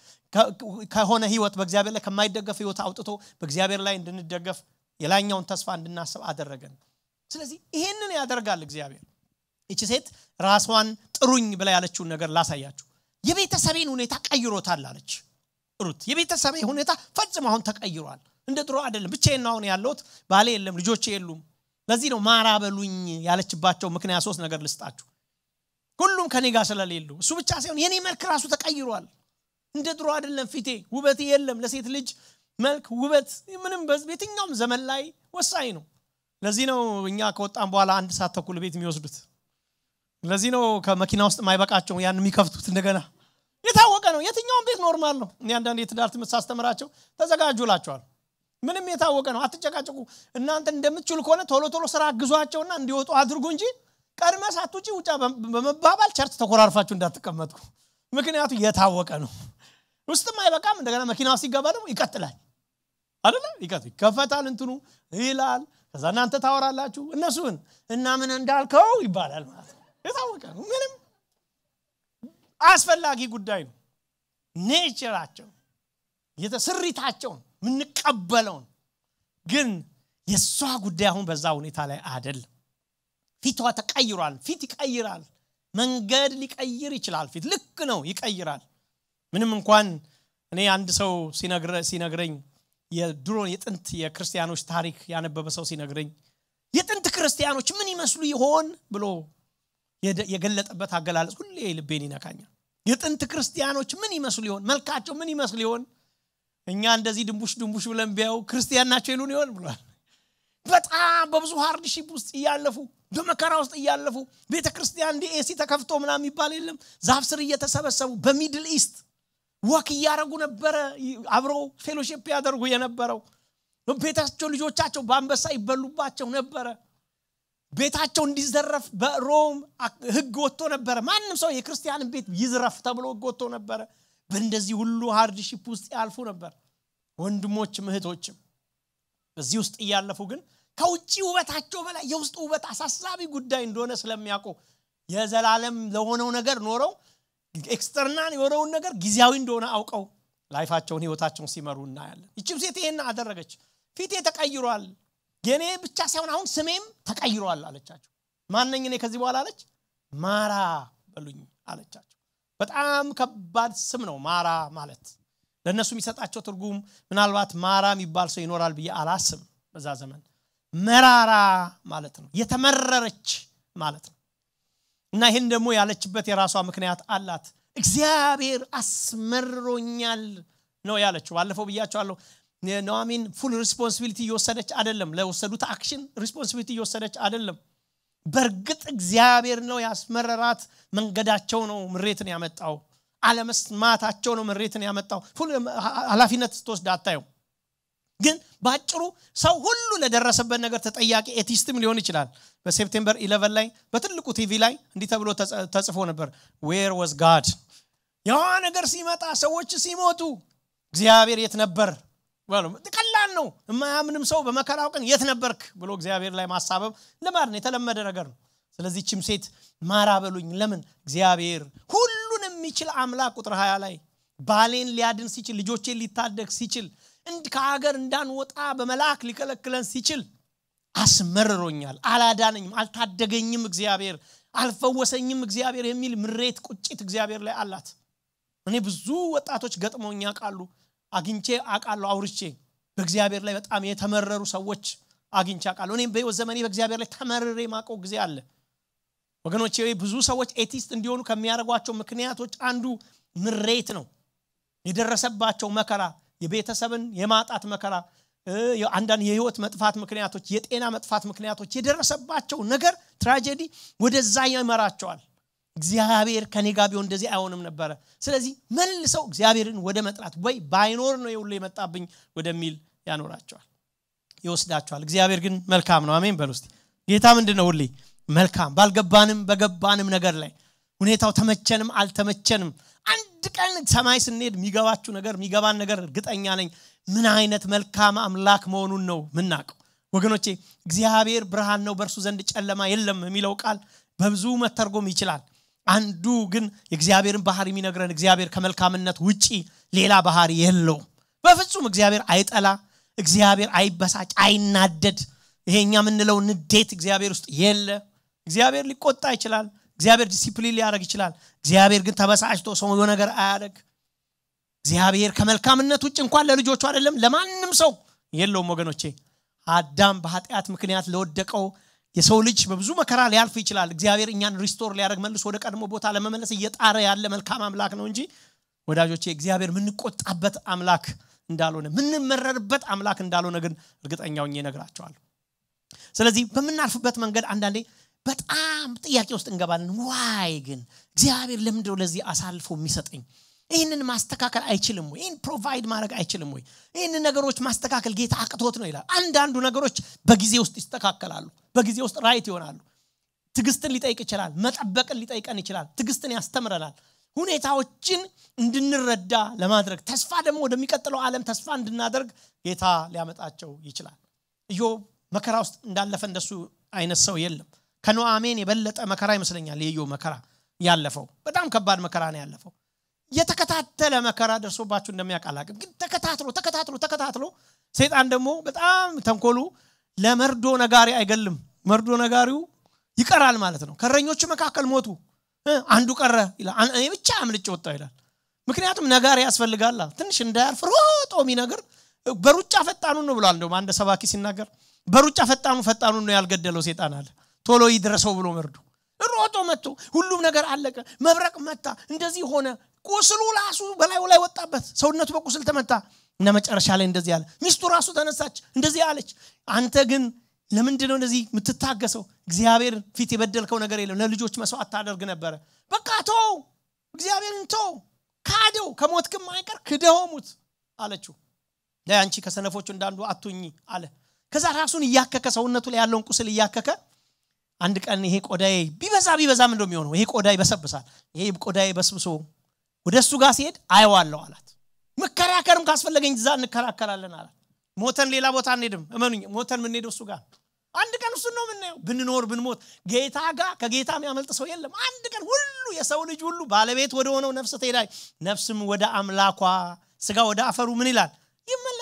ከሆነ ህይወት በእግዚአብሔር ላይ ከማይደገፍ ህይወት አውጥቶ በእግዚአብሔር ላይ እንድንደገፍ የላይኛውን ተስፋ እንድናስብ አደረገን ስለዚህ ይሄንን ያደርጋል እግዚአብሔር ይቺ ሴት ራሷን ጥሩኝ ብላ ያለችውን ነገር ላሳያችሁ የቤተሰቤን ሁኔታ ቀይሮታል አለች ሩት የቤተሰቤ ሁኔታ ፈጽሞ አሁን ተቀይሯል እንደ ድሮ አይደለም ብቻዬን አሁን ያለሁት ባሌ የለም ልጆቼ የሉም ለዚህ ነው ማራ በሉኝ ያለችባቸው ምክንያት ሶስት ነገር ልስጣችሁ ሁሉም ከኔ ጋር ስለሌሉ እሱ ብቻ ሳይሆን የኔ መልክ ራሱ ተቀይሯል እንደ ድሮ አይደለም ፊቴ ውበት የለም ለሴት ልጅ መልክ ውበት ምንም በየትኛውም ዘመን ላይ ወሳኝ ነው ለዚህ ነው እኛ ከወጣን በኋላ አንድ ሰዓት ተኩል ቤት የሚወስዱት ለዚህ ነው ከመኪና ውስጥ የማይበቃቸው ያን የሚከፍቱት እንደገና የታወቀ ነው የትኛውም ቤት ኖርማል ነው እኔ አንዳንድ የትዳር ትምህርት ሳስተምራቸው ተዘጋጁ ላቸዋል ምንም የታወቀ ነው አትጨቃጭቁ እናንተ እንደምትችሉ ከሆነ ቶሎ ቶሎ ስራ አግዟቸውና እንዲወጡ አድርጉ እንጂ ቀድመ ሳትውጪ ውጫ በመባባል ቸርች ተኮራርፋችሁ እንዳትቀመጥኩ ምክንያቱ የታወቀ ነው ውስጥም አይበቃም እንደገና መኪና ሲገባ ደግሞ ይቀጥላል አደለ ይከፈታል እንትኑ ይላል ከዛ እናንተ ታወራላችሁ እነሱን እና ምን እንዳልከው ይባላል ማለት ነው የታወቀ ነው ምንም አስፈላጊ ጉዳይ ነው ኔቸራቸው ስሪታቸውን የምንቀበለውን ግን የእሷ ጉዳይ አሁን በዛ ሁኔታ ላይ አይደለም ፊቷ ተቀይሯል ፊት ይቀይራል መንገድ ሊቀይር ይችላል ፊት ልክ ነው ይቀይራል ምንም እንኳን እኔ አንድ ሰው ሲነግረኝ የድሮ የጥንት የክርስቲያኖች ታሪክ ያነበበ ሰው ሲነግረኝ የጥንት ክርስቲያኖች ምን ይመስሉ ይሆን ብሎ የገለጠበት አገላለጽ ሁሌ ልቤን ይነካኛል የጥንት ክርስቲያኖች ምን ይመስሉ ይሆን መልካቸው ምን ይመስሉ ይሆን እኛ እንደዚህ ድንቡሽ ድንቡሽ ብለን ቢያው ክርስቲያን ናቸው ይሉን ይሆን ብሏል በጣም በብዙ ሃርድሺፕ ውስጥ እያለፉ በመከራ ውስጥ እያለፉ ቤተ ክርስቲያን እንዲ ኤሲ ተከፍቶ ምና የሚባል የለም ዛፍ ስር እየተሰበሰቡ በሚድል ኢስት ወክ እያደረጉ ነበረ አብረው ፌሎሽፕ ያደርጉ የነበረው ቤታቸው ልጆቻቸው በአንበሳ ይበሉባቸው ነበረ ቤታቸው እንዲዘረፍ በሮም ህግ ወጥቶ ነበረ ማንም ሰው የክርስቲያንን ቤት ይዝረፍ ተብሎ ህግ ወጥቶ ነበረ በእንደዚህ ሁሉ ሃርድሺፕ ውስጥ ያልፉ ነበር ወንድሞችም እህቶችም በዚህ ውስጥ እያለፉ ግን ከውጭ ውበታቸው በላይ የውስጥ ውበት አሳሳቢ ጉዳይ እንደሆነ ስለሚያውቁ የዘላለም ለሆነው ነገር ኖረው ኤክስተርናል የሆነውን ነገር ጊዜያዊ እንደሆነ አውቀው ላይፋቸውን ህይወታቸውን ሲመሩ እናያለን ይችም ሴት ይሄን አደረገች ፊቴ ተቀይሯል የኔ ብቻ ሳይሆን አሁን ስሜም ተቀይሯል አለቻቸው ማነኝ እኔ ከዚህ በኋላ አለች ማራ በሉኝ አለቻቸው በጣም ከባድ ስም ነው ማራ ማለት ለእነሱ የሚሰጣቸው ትርጉም ምናልባት ማራ የሚባል ሰው ይኖራል ብዬ አላስብም በዛ ዘመን መራራ ማለት ነው የተመረረች ማለት ነው እና ይህን ደግሞ ያለችበት የራሷ ምክንያት አላት እግዚአብሔር አስመርሮኛል ነው ያለችው ባለፈው ብያቸዋለሁ ኑዋሚን ፉል ሪስፖንሲቢሊቲ እየወሰደች አይደለም ለወሰዱት አክሽን ሪስፖንሲቢሊቲ እየወሰደች አይደለም በእርግጥ እግዚአብሔር ነው ያስመረራት መንገዳቸው ነው ምሬትን ያመጣው አለመስማታቸው ነው ምሬትን ያመጣው ኃላፊነት ስትወስድ አታየው ግን በአጭሩ ሰው ሁሉ ለደረሰበት ነገር ተጠያቂ ኤቲስትም ሊሆን ይችላል በሴፕቴምበር 11 ላይ በትልቁ ቲቪ ላይ እንዲህ ተብሎ ተጽፎ ነበር ዌር ወዝ ጋድ ያ ነገር ሲመጣ ሰዎች ሲሞቱ እግዚአብሔር የት ነበር ቀላል ነው የማያምንም ሰው በመከራው ቀን የት ነበርክ ብሎ እግዚአብሔር ላይ ማሳበብ ልማድ ነው የተለመደ ነገር ነው ስለዚህ ችም ሴት ማራ በሉኝ ለምን እግዚአብሔር ሁሉን የሚችል አምላክ ቁጥር 20 ላይ ባሌን ሊያድን ሲችል ልጆቼን ሊታደግ ሲችል ከሀገር እንዳንወጣ በመልአክ ሊከለክለን ሲችል አስመርሮኛል አላዳነኝም አልታደገኝም እግዚአብሔር አልፈወሰኝም እግዚአብሔር የሚል ምሬት ቁጭት እግዚአብሔር ላይ አላት እኔ ብዙ ወጣቶች ገጥመውኛ ቃሉ አግኝቼ አቃለሁ አውርቼ በእግዚአብሔር ላይ በጣም የተመረሩ ሰዎች አግኝቼ አቃለሁ እኔም በህይወት ዘመኔ በእግዚአብሔር ላይ ተመርሬ ማቀው ጊዜ አለ ወገኖቼ ብዙ ሰዎች ኤቲስት እንዲሆኑ ከሚያደርጓቸው ምክንያቶች አንዱ ምሬት ነው የደረሰባቸው መከራ የቤተሰብን የማጣት መከራ አንዳንድ የህይወት መጥፋት ምክንያቶች የጤና መጥፋት ምክንያቶች የደረሰባቸው ነገር ትራጀዲ ወደዛ ይመራቸዋል እግዚአብሔር ከኔ ጋር ቢሆን እንደዚህ አይሆንም ነበረ ስለዚህ መልሰው እግዚአብሔርን ወደ መጥላት ወይ ባይኖር ነው የሁሉ የመጣብኝ ወደሚል ያኖራቸዋል ይወስዳቸዋል እግዚአብሔር ግን መልካም ነው አሜን በል ውስጥ ጌታ ምንድን ነው ሁሌ መልካም ባልገባንም በገባንም ነገር ላይ ሁኔታው ተመቸንም አልተመቸንም አንድ ቀን ሰማይ ስንሄድ የሚገባችሁ ነገር የሚገባን ነገር እርግጠኛ ነኝ ምን አይነት መልካም አምላክ መሆኑን ነው ምናውቀው ወገኖቼ እግዚአብሔር ብርሃን ነው በእርሱ ዘንድ ጨለማ የለም የሚለው ቃል በብዙ መተርጎም ይችላል አንዱ ግን የእግዚአብሔርን ባህሪ የሚነግረን እግዚአብሔር ከመልካምነት ውጪ ሌላ ባህሪ የለውም በፍጹም እግዚአብሔር አይጠላ እግዚአብሔር አይበሳጭ አይናደድ ይሄኛ የምንለው ንዴት እግዚአብሔር ውስጥ የለ እግዚአብሔር ሊቆጣ ይችላል እግዚአብሔር ዲሲፕሊን ሊያደረግ ይችላል እግዚአብሔር ግን ተበሳጭቶ ሰው ነገር አያደረግ እግዚአብሔር ከመልካምነት ውጭ እንኳን ለልጆቹ አይደለም ለማንም ሰው የለውም ወገኖቼ አዳም በኃጢአት ምክንያት ለወደቀው የሰው ልጅ በብዙ መከራ ሊያልፍ ይችላል እግዚአብሔር እኛን ሪስቶር ሊያደረግ መልሶ ወደ ቀድሞ ቦታ ለመመለስ እየጣረ ያለ መልካም አምላክ ነው እንጂ ወዳጆቼ እግዚአብሔር የምንቆጣበት አምላክ እንዳልሆነ ምንመረርበት አምላክ እንዳልሆነ ግን እርግጠኛው ነግራቸዋለሁ ስለዚህ በምናልፍበት መንገድ አንዳንዴ በጣም ጥያቄ ውስጥ እንገባለን ዋይ ግን እግዚአብሔር ለምንድነው ለዚህ አሳልፎ የሚሰጠኝ ይህንን ማስተካከል አይችልም ወይ ይህን ፕሮቫይድ ማድረግ አይችልም ወይ ይህን ነገሮች ማስተካከል ጌታ አቅቶት ነው ይላል አንዳንዱ ነገሮች በጊዜ ውስጥ ይስተካከላሉ በጊዜ ውስጥ ራይት ይሆናሉ ትግስትን ሊጠይቅ ይችላል መጠበቅን ሊጠይቀን ይችላል ትግስትን ያስተምረናል ሁኔታዎችን እንድንረዳ ለማድረግ ተስፋ ደግሞ ወደሚቀጥለው ዓለም ተስፋ እንድናደርግ ጌታ ሊያመጣቸው ይችላል እዮ መከራ ውስጥ እንዳለፈ እንደሱ አይነት ሰው የለም ከኖአሜን የበለጠ መከራ ይመስለኛል የዮ መከራ ያለፈው በጣም ከባድ መከራ ነው ያለፈው የተከታተለ መከራ ደርሶባችሁ እንደሚያቃላቅም ግን ተከታትሎ ተከታትሎ ተከታትሎ ሰይጣን ደግሞ በጣም ተንኮሉ ለመርዶ ነጋሪ አይገልም መርዶ ነጋሪው ይቀራል ማለት ነው ከረኞቹ መካከል ሞቱ አንዱ ቀረ ይላል እኔ ብቻ አምልጭ ወጣው ይላል ምክንያቱም ነጋሪ ያስፈልጋላ ትንሽ እንዳያልፍ ሮጦ የሚነግር በሩጫ ፈጣኑን ነው ብሏል እንደውም አንድ ሰባኪ ሲናገር በሩጫ ፈጣኑ ፈጣኑን ነው ያልገደለው ሴጣን አለ ቶሎ ይድረሰው ብሎ መርዶ ሮጦ መጥቶ ሁሉም ነገር አለቀ መብረቅ መታ እንደዚህ ሆነ ቁስሉ ራሱ በላዩ ላይ ወጣበት ሰውነቱ በቁስል ተመታ እና መጨረሻ ላይ እንደዚህ አለ ሚስቱ ራሱ ተነሳች እንደዚህ አለች አንተ ግን ለምንድን ነው እንደዚህ የምትታገሰው እግዚአብሔር ፊት የበደልከው ነገር የለም ለልጆች መስዋዕት ታደርግ ነበረ በቃ ቶ እግዚአብሔርን ቶ ካደው ከሞትክም አይቀር ክደው ሙት አለችው ላይ አንቺ ከሰነፎቹ እንዳንዱ አቱኝ አለ ከዛ ራሱን እያከከ ሰውነቱ ላይ ያለውን ቁስል እያከከ አንድ ቀን ይሄ ቆዳዬ ቢበዛ ቢበዛ ምን እንደሚሆነው ይሄ ቆዳ ይበሰብሳል ይሄ ቆዳዬ በስብሶ ወደ እሱ ጋር ሲሄድ አየዋለሁ አላት መከራከርም ካስፈለገኝ እዛ እንከራከራለን አላት ሞተን ሌላ ቦታ አንሄድም እመኑኝ ሞተን የምንሄደው እሱ ጋር አንድ ቀን እሱን ነው የምናየው ብንኖር ብንሞት ጌታ ጋር ከጌታ የሚያመልጥ ሰው የለም አንድ ቀን ሁሉ የሰው ልጅ ሁሉ ባለቤት ወደ ሆነው ነፍስ ትሄዳል ነፍስም ወደ አምላኳ ስጋ ወደ አፈሩ ምን ይላል ይመለሳል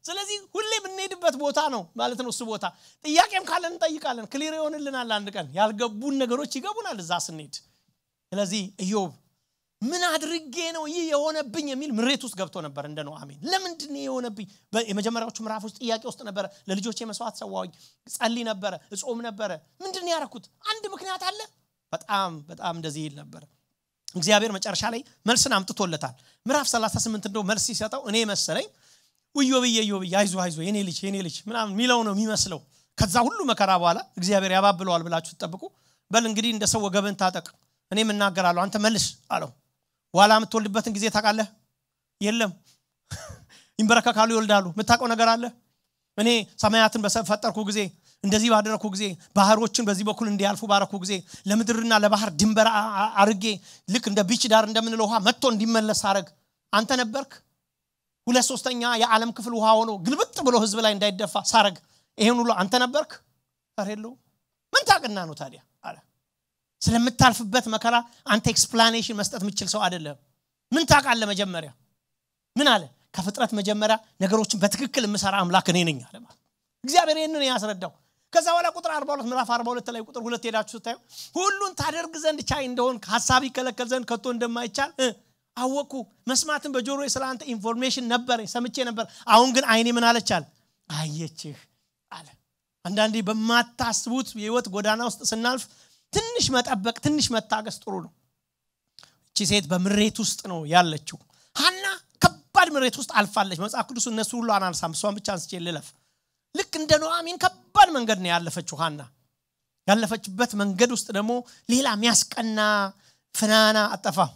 ስለዚህ ሁሌ የምንሄድበት ቦታ ነው ማለት ነው እሱ ቦታ ጥያቄም ካለን እንጠይቃለን ክሊር ይሆንልናል አንድ ቀን ያልገቡን ነገሮች ይገቡናል እዛ ስንሄድ ስለዚህ ኢዮብ ምን አድርጌ ነው ይህ የሆነብኝ የሚል ምሬት ውስጥ ገብቶ ነበር እንደ ነው አሜን ለምንድን ነው የሆነብኝ የመጀመሪያዎቹ ምዕራፎች ጥያቄ ውስጥ ነበረ ለልጆች መስዋዕት ሰዋኝ ጸልይ ነበረ እጾም ነበረ ምንድን ያረኩት አንድ ምክንያት አለ በጣም በጣም እንደዚህ ይል ነበረ እግዚአብሔር መጨረሻ ላይ መልስን አምጥቶለታል ምዕራፍ 38 እንደው መልስ ሲሰጠው እኔ መሰለኝ ውዮ ብዬ ዮ ብዬ አይዞ አይዞ የኔ ልጅ የኔ ልጅ ምናምን የሚለው ነው የሚመስለው ከዛ ሁሉ መከራ በኋላ እግዚአብሔር ያባብለዋል ብላችሁ ትጠብቁ በል እንግዲህ እንደ ሰው ወገብን ታጠቅ እኔም እናገራለሁ አንተ መልስ አለው ዋላ የምትወልድበትን ጊዜ ታውቃለህ የለም ይንበረከካሉ ይወልዳሉ የምታውቀው ነገር አለ እኔ ሰማያትን በፈጠርኩ ጊዜ እንደዚህ ባደረግኩ ጊዜ ባህሮችን በዚህ በኩል እንዲያልፉ ባረኩ ጊዜ ለምድርና ለባህር ድንበር አርጌ ልክ እንደ ቢች ዳር እንደምንለው ውሃ መጥቶ እንዲመለስ አረግ አንተ ነበርክ ሁለት ሶስተኛ የዓለም ክፍል ውሃ ሆኖ ግልብጥ ብሎ ህዝብ ላይ እንዳይደፋ ሳረግ ይሄን ሁሉ አንተ ነበርክ ር የለው ምን ታቅና ነው ታዲያ አለ ስለምታልፍበት መከራ አንተ ኤክስፕላኔሽን መስጠት የምችል ሰው አይደለም ምን ታቃለ መጀመሪያ ምን አለ ከፍጥረት መጀመሪያ ነገሮችን በትክክል የምሰራ አምላክ እኔ ነኝ አለ እግዚአብሔር ይህንን ያስረዳው ከዛ በኋላ ቁጥር 42 ምዕራፍ 42 ላይ ቁጥር ሁለት ሄዳችሁ ስታዩ ሁሉን ታደርግ ዘንድ ቻይ እንደሆን ሀሳብ ይከለከል ዘንድ ከቶ እንደማይቻል አወቅኩ መስማትን በጆሮ ስለ አንተ ኢንፎርሜሽን ነበር ሰምቼ ነበር አሁን ግን አይኔ ምን አለቻል አየችህ አለ አንዳንዴ በማታስቡት የህይወት ጎዳና ውስጥ ስናልፍ ትንሽ መጠበቅ ትንሽ መታገስ ጥሩ ነው እቺ ሴት በምሬት ውስጥ ነው ያለችው ሀና ከባድ ምሬት ውስጥ አልፋለች መጽሐፍ ቅዱስ እነሱ ሁሉ አናንሳም እሷን ብቻ አንስቼ ልለፍ ልክ እንደ ኖአሚን ከባድ መንገድ ነው ያለፈችው ሀና ያለፈችበት መንገድ ውስጥ ደግሞ ሌላ የሚያስቀና ፍናና አጠፋም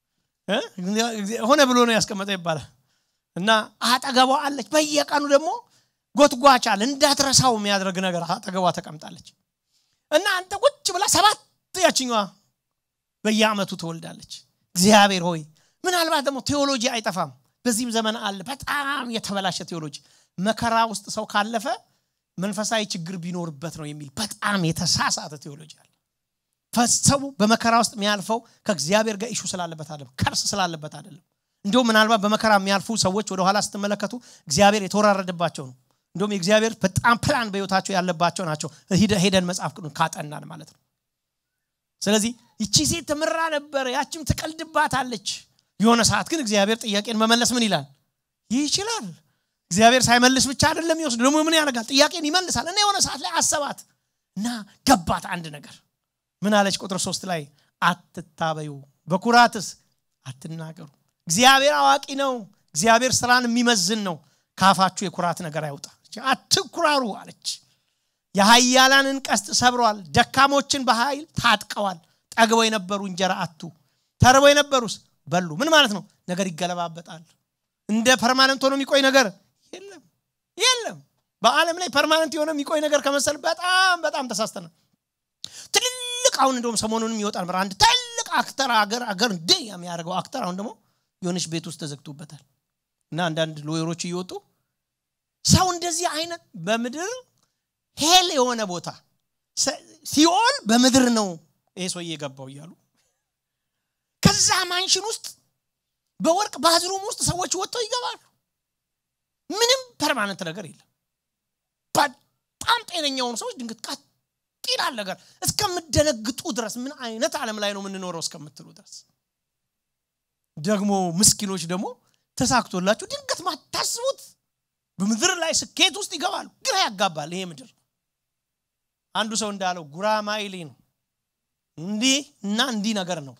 ሆነ ብሎ ነው ያስቀመጠ ይባላል እና አጠገቧ አለች በየቀኑ ደግሞ ጎትጓቻል እንዳትረሳው የሚያደርግ ነገር አጠገቧ ተቀምጣለች እና አንተ ቁጭ ብላ ሰባት ያችኛዋ በየአመቱ ትወልዳለች እግዚአብሔር ሆይ ምናልባት ደግሞ ቴዎሎጂ አይጠፋም በዚህም ዘመን አለ በጣም የተበላሸ ቴዎሎጂ መከራ ውስጥ ሰው ካለፈ መንፈሳዊ ችግር ቢኖርበት ነው የሚል በጣም የተሳሳተ ቴዎሎጂ አለ ሰው በመከራ ውስጥ የሚያልፈው ከእግዚአብሔር ጋር ኢሹ ስላለበት አይደለም ከርስ ስላለበት አይደለም እንዲሁም ምናልባት በመከራ የሚያልፉ ሰዎች ወደኋላ ስትመለከቱ እግዚአብሔር የተወራረደባቸው ነው እንዲሁም የእግዚአብሔር በጣም ፕላን በህይወታቸው ያለባቸው ናቸው ሄደን መጽሐፍ ቅዱስ ካጠናን ማለት ነው ስለዚህ ይቺ ሴት ትምራ ነበር ያችም ትቀልድባታለች የሆነ ሰዓት ግን እግዚአብሔር ጥያቄን መመለስ ምን ይላል ይችላል እግዚአብሔር ሳይመልስ ብቻ አይደለም ይወስድ ደግሞ ምን ያደርጋል ጥያቄን ይመልሳል እና የሆነ ሰዓት ላይ አሰባት እና ገባት አንድ ነገር ምን አለች ቁጥር ሶስት ላይ አትታበዩ በኩራትስ አትናገሩ እግዚአብሔር አዋቂ ነው እግዚአብሔር ስራን የሚመዝን ነው ካፋችሁ የኩራት ነገር አይውጣ አትኩራሩ አለች የሀያላንን ቀስት ሰብረዋል ደካሞችን በኃይል ታጥቀዋል ጠግበው የነበሩ እንጀራ አቱ ተርበው የነበሩስ በሉ ምን ማለት ነው ነገር ይገለባበጣል እንደ ፐርማነንት ሆኖ የሚቆይ ነገር የለም የለም በአለም ላይ ፐርማነንት የሆነ የሚቆይ ነገር ከመሰል በጣም በጣም ተሳስተናል ትልልቅ አሁን እንደውም ሰሞኑንም ይወጣል ነበር አንድ ትልቅ አክተር አገር አገር እንደ የሚያደርገው አክተር አሁን ደግሞ የሆነች ቤት ውስጥ ተዘግቶበታል እና አንዳንድ ሎየሮች እየወጡ ሰው እንደዚህ አይነት በምድር ሄል የሆነ ቦታ ሲኦል በምድር ነው ይሄ ሰውዬ የገባው እያሉ ከዛ ማንሽን ውስጥ በወርቅ ባዝሩም ውስጥ ሰዎች ወጥተው ይገባሉ ምንም ፐርማነንት ነገር የለም በጣም ጤነኛውን ሰዎች ድንገት ቀጥ ይላል ነገር እስከምደነግጡ ድረስ ምን አይነት ዓለም ላይ ነው የምንኖረው እስከምትሉ ድረስ ደግሞ ምስኪኖች ደግሞ ተሳክቶላችሁ ድንገት ማታስቡት በምድር ላይ ስኬት ውስጥ ይገባሉ ግራ ያጋባል ይሄ ምድር አንዱ ሰው እንዳለው ጉራማይሌ ነው እንዲህ እና እንዲህ ነገር ነው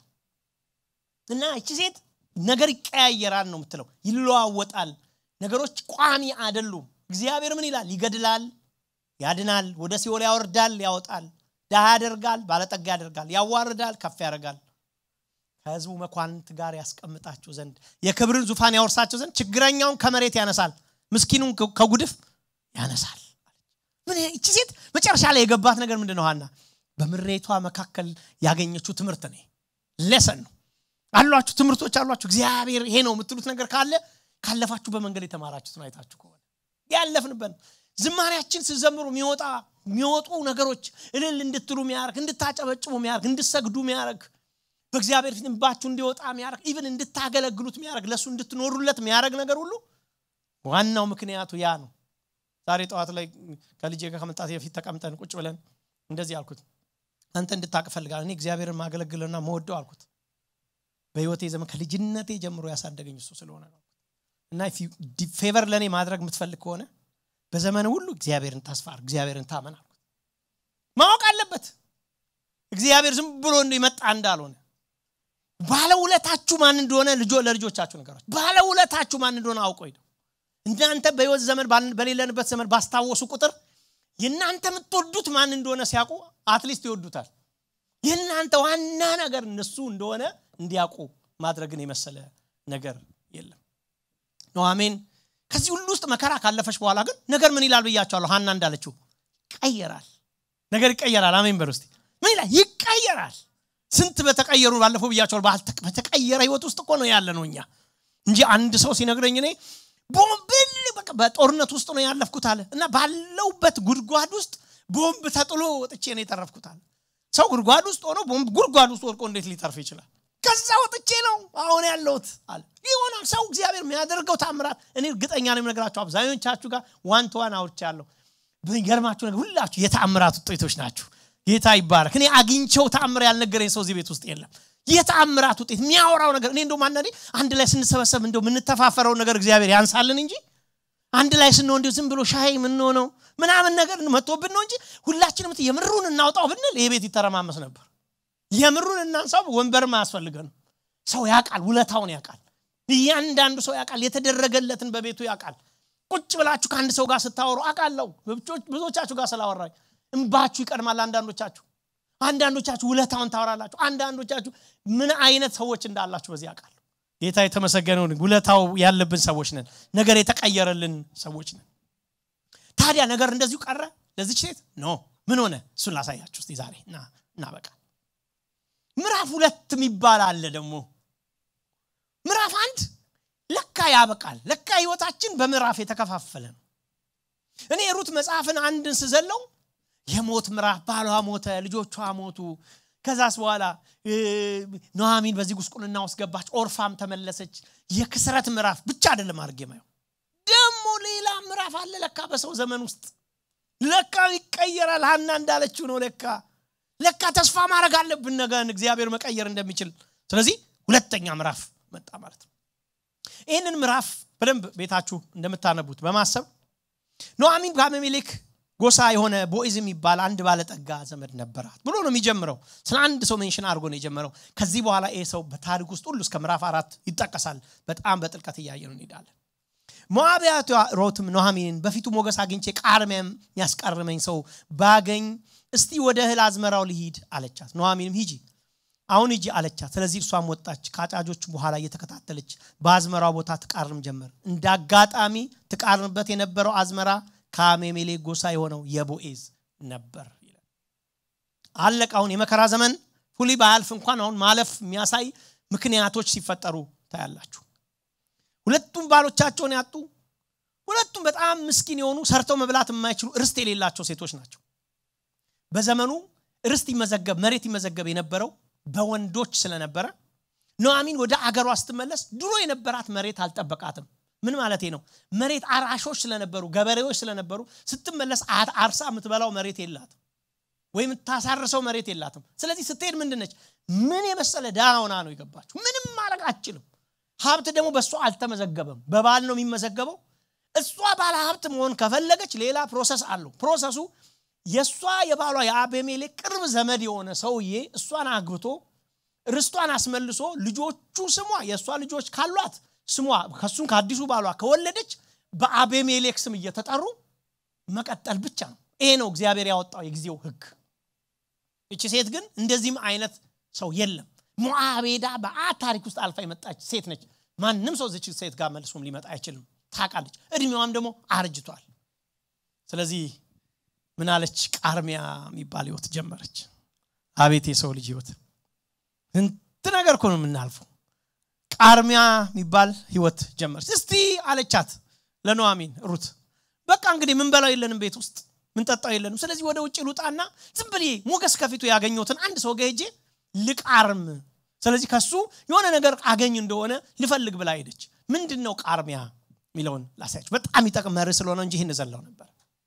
እና እቺ ሴት ነገር ይቀያየራል ነው የምትለው ይለዋወጣል ነገሮች ቋሚ አይደሉም እግዚአብሔር ምን ይላል ይገድላል ያድናል ወደ ሲኦል ያወርዳል ያወጣል ድሃ ያደርጋል ባለጠጋ ያደርጋል ያዋርዳል ከፍ ያደርጋል ከህዝቡ መኳንንት ጋር ያስቀምጣቸው ዘንድ የክብርን ዙፋን ያወርሳቸው ዘንድ ችግረኛውን ከመሬት ያነሳል ምስኪኑን ከጉድፍ ያነሳል ምን እቺ ሴት መጨረሻ ላይ የገባት ነገር ምንድን ነው ሀና በምሬቷ መካከል ያገኘችው ትምህርት ነው ሌሰን ነው አሏችሁ ትምህርቶች አሏችሁ እግዚአብሔር ይሄ ነው የምትሉት ነገር ካለ ካለፋችሁ በመንገድ የተማራችሁትን አይታችሁ ከሆነ ያለፍንበት ዝማሪያችን ስዘምሩ የሚወጣ የሚወጡ ነገሮች እልል እንድትሉ ሚያደርግ እንድታጨበጭቡ ሚያደርግ እንድሰግዱ ሚያደርግ በእግዚአብሔር ፊት እንባችሁ እንዲወጣ ሚያደርግ ኢቭን እንድታገለግሉት ሚያደርግ ለእሱ እንድትኖሩለት ሚያደርግ ነገር ሁሉ ዋናው ምክንያቱ ያ ነው ዛሬ ጠዋት ላይ ከልጄ ጋር ከመምጣት በፊት ተቀምጠን ቁጭ ብለን እንደዚህ አልኩት አንተ እንድታቅ ፈልጋል እኔ እግዚአብሔርን ማገለግልና መወደው አልኩት በህይወቴ ዘመን ከልጅነቴ ጀምሮ ያሳደገኝ እሱ ስለሆነ ነው እና ፌቨር ለእኔ ማድረግ የምትፈልግ ከሆነ በዘመን ሁሉ እግዚአብሔርን ታስፋር እግዚአብሔርን ታመን አልኩት ማወቅ አለበት እግዚአብሔር ዝም ብሎ የመጣ እንዳልሆነ ባለውለታችሁ ማን እንደሆነ ልጆ ለልጆቻችሁ ነገራችሁ ባለውለታችሁ ማን እንደሆነ አውቆ ነው እናንተ በህይወት ዘመን በሌለንበት ዘመን ባስታወሱ ቁጥር የእናንተ የምትወዱት ማን እንደሆነ ሲያውቁ አትሊስት ይወዱታል የእናንተ ዋና ነገር እነሱ እንደሆነ እንዲያውቁ ማድረግን የመሰለ ነገር የለም ነው አሜን ከዚህ ሁሉ ውስጥ መከራ ካለፈች በኋላ ግን ነገር ምን ይላል ብያቸዋለሁ ሀና እንዳለችው ይቀየራል ነገር ይቀየራል አሜን በል ውስጥ ምን ይላል ይቀየራል ስንት በተቀየሩ ባለፈው ብያቸዋል በተቀየረ ህይወት ውስጥ እኮ ነው ያለ ነው እኛ እንጂ አንድ ሰው ሲነግረኝ እኔ ቦምብል በጦርነት ውስጥ ነው ያለፍኩት አለ እና ባለውበት ጉድጓድ ውስጥ ቦምብ ተጥሎ ወጥቼ ነው የተረፍኩት አለ ሰው ጉድጓድ ውስጥ ሆኖ ቦምብ ጉድጓድ ውስጥ ወድቆ እንዴት ሊተርፍ ይችላል ከዛ ወጥቼ ነው አሁን ያለሁት አለ ይሆናል ሰው እግዚአብሔር የሚያደርገው ታምራት እኔ እርግጠኛ ነው የምነግራችሁ አብዛኞቻችሁ ጋር ዋን ተዋን አውርቻ ያለሁ ገርማችሁ ነገር ሁላችሁ የተአምራት ውጤቶች ናችሁ ጌታ ይባረክ እኔ አግኝቸው ተአምር ያልነገረኝ ሰው እዚህ ቤት ውስጥ የለም የተአምራት ውጤት የሚያወራው ነገር እኔ እንደውም አንዳንዴ አንድ ላይ ስንሰበሰብ እንደው የምንተፋፈረው ነገር እግዚአብሔር ያንሳልን እንጂ አንድ ላይ ስንሆን እንዲሁ ዝም ብሎ ሻይ የምንሆነው ምናምን ነገር መጥቶብን ነው እንጂ ሁላችንም የምሩን እናውጣው ብንል ይሄ ቤት ይተረማመስ ነበር የምሩን እናንሳው ወንበርም አያስፈልገንም ሰው ያውቃል ውለታውን ያውቃል እያንዳንዱ ሰው ያውቃል የተደረገለትን በቤቱ ያውቃል ቁጭ ብላችሁ ከአንድ ሰው ጋር ስታወሩ አውቃለሁ ብዙዎቻችሁ ጋር ስላወራኝ እንባችሁ ይቀድማል አንዳንዶቻችሁ አንዳንዶቻችሁ ውለታውን ታወራላችሁ አንዳንዶቻችሁ ምን አይነት ሰዎች እንዳላችሁ በዚህ ያውቃል ጌታ የተመሰገነውን ውለታው ያለብን ሰዎች ነን ነገር የተቀየረልን ሰዎች ነን ታዲያ ነገር እንደዚሁ ቀረ ለዚች ሴት ኖ ምን ሆነ እሱን ላሳያችሁ እስቲ ዛሬ እናበቃ ምዕራፍ ሁለት የሚባል አለ ደግሞ ምዕራፍ አንድ ለካ ያበቃል ለካ ህይወታችን በምዕራፍ የተከፋፈለ ነው እኔ ሩት መጽሐፍን አንድን ስዘለው የሞት ምዕራፍ ባሏ ሞተ ልጆቿ ሞቱ ከዛስ በኋላ ኖሃሚን በዚህ ጉስቁልና ውስጥ ገባች ኦርፋም ተመለሰች የክስረት ምዕራፍ ብቻ አይደለም አድርጌ ማየው ደግሞ ሌላ ምዕራፍ አለ ለካ በሰው ዘመን ውስጥ ለካ ይቀየራል ሀና እንዳለችው ነው ለካ ለካ ተስፋ ማድረግ አለብን ነገን እግዚአብሔር መቀየር እንደሚችል ስለዚህ ሁለተኛ ምዕራፍ መጣ ማለት ነው ይህንን ምዕራፍ በደንብ ቤታችሁ እንደምታነቡት በማሰብ ኖአሚን ከአቤሜሌክ ጎሳ የሆነ ቦይዝ የሚባል አንድ ባለጠጋ ዘመድ ነበራት ብሎ ነው የሚጀምረው ስለ አንድ ሰው ሜንሽን አድርጎ ነው የጀመረው ከዚህ በኋላ ይህ ሰው በታሪክ ውስጥ ሁሉ እስከ ምዕራፍ አራት ይጠቀሳል በጣም በጥልቀት እያየ ነው እንሄዳለን ሞዓቢያቷ ሮትም ኖሃሚንን በፊቱ ሞገስ አግኝቼ ቃርሚያም ያስቃርመኝ ሰው ባገኝ እስቲ ወደ እህል አዝመራው ልሂድ አለቻት ኖሃሚንም ሂጂ አሁን ሂጂ አለቻት ስለዚህ እሷም ወጣች ከአጫጆች በኋላ እየተከታተለች በአዝመራው ቦታ ትቃርም ጀመር እንደ አጋጣሚ ትቃርምበት የነበረው አዝመራ ከአሜሜሌ ጎሳ የሆነው የቦኤዝ ነበር ይላል አለቅ አሁን የመከራ ዘመን ሁሊ ባያልፍ እንኳን አሁን ማለፍ የሚያሳይ ምክንያቶች ሲፈጠሩ ታያላችሁ ሁለቱም ባሎቻቸውን ያጡ ሁለቱም በጣም ምስኪን የሆኑ ሰርተው መብላት የማይችሉ ርስት የሌላቸው ሴቶች ናቸው በዘመኑ ርስት ይመዘገብ መሬት ይመዘገብ የነበረው በወንዶች ስለነበረ ኖአሚን ወደ አገሯ ስትመለስ ድሮ የነበራት መሬት አልጠበቃትም ምን ማለት ነው መሬት አራሾች ስለነበሩ ገበሬዎች ስለነበሩ ስትመለስ አርሳ የምትበላው መሬት የላትም ወይም ታሳርሰው መሬት የላትም ስለዚህ ስትሄድ ምንድነች ምን የመሰለ ዳውና ነው የገባችው ምንም ማድረግ አችልም ሀብት ደግሞ በእሷ አልተመዘገበም በባል ነው የሚመዘገበው እሷ ባለ ሀብት መሆን ከፈለገች ሌላ ፕሮሰስ አለው ፕሮሰሱ የእሷ የባሏ የአቤሜሌክ ቅርብ ዘመድ የሆነ ሰውዬ እሷን አግብቶ ርስቷን አስመልሶ ልጆቹ ስሟ የእሷ ልጆች ካሏት ስሟ ከሱም ከአዲሱ ባሏ ከወለደች በአቤሜሌክ ስም እየተጠሩ መቀጠል ብቻ ነው ይሄ ነው እግዚአብሔር ያወጣው የጊዜው ህግ እቺ ሴት ግን እንደዚህም አይነት ሰው የለም ሞአቤዳ በአት ታሪክ ውስጥ አልፋ የመጣች ሴት ነች ማንም ሰው ዝች ሴት ጋር መልሶም ሊመጣ አይችልም ታቃለች እድሜዋም ደግሞ አርጅቷል ስለዚህ ምናለች ቃርሚያ የሚባል ህይወት ጀመረች አቤት የሰው ልጅ ህይወት ስንት ነገር እኮ ነው የምናልፈው ቃርሚያ የሚባል ህይወት ጀመረች እስቲ አለቻት ለኖአሚን ሩት በቃ እንግዲህ ምን በላው የለንም ቤት ውስጥ ምን ጠጣው የለንም ስለዚህ ወደ ውጭ ሉጣና ዝም ብዬ ሞገስ ከፊቱ ያገኘሁትን አንድ ሰው ገሄጄ ልቃርም ስለዚህ ከሱ የሆነ ነገር አገኝ እንደሆነ ልፈልግ ብላ ሄደች ምንድን ነው ቃርሚያ የሚለውን ላሳያችሁ በጣም ይጠቅም መርህ ስለሆነ እንጂ ይህን ዘለው ነበር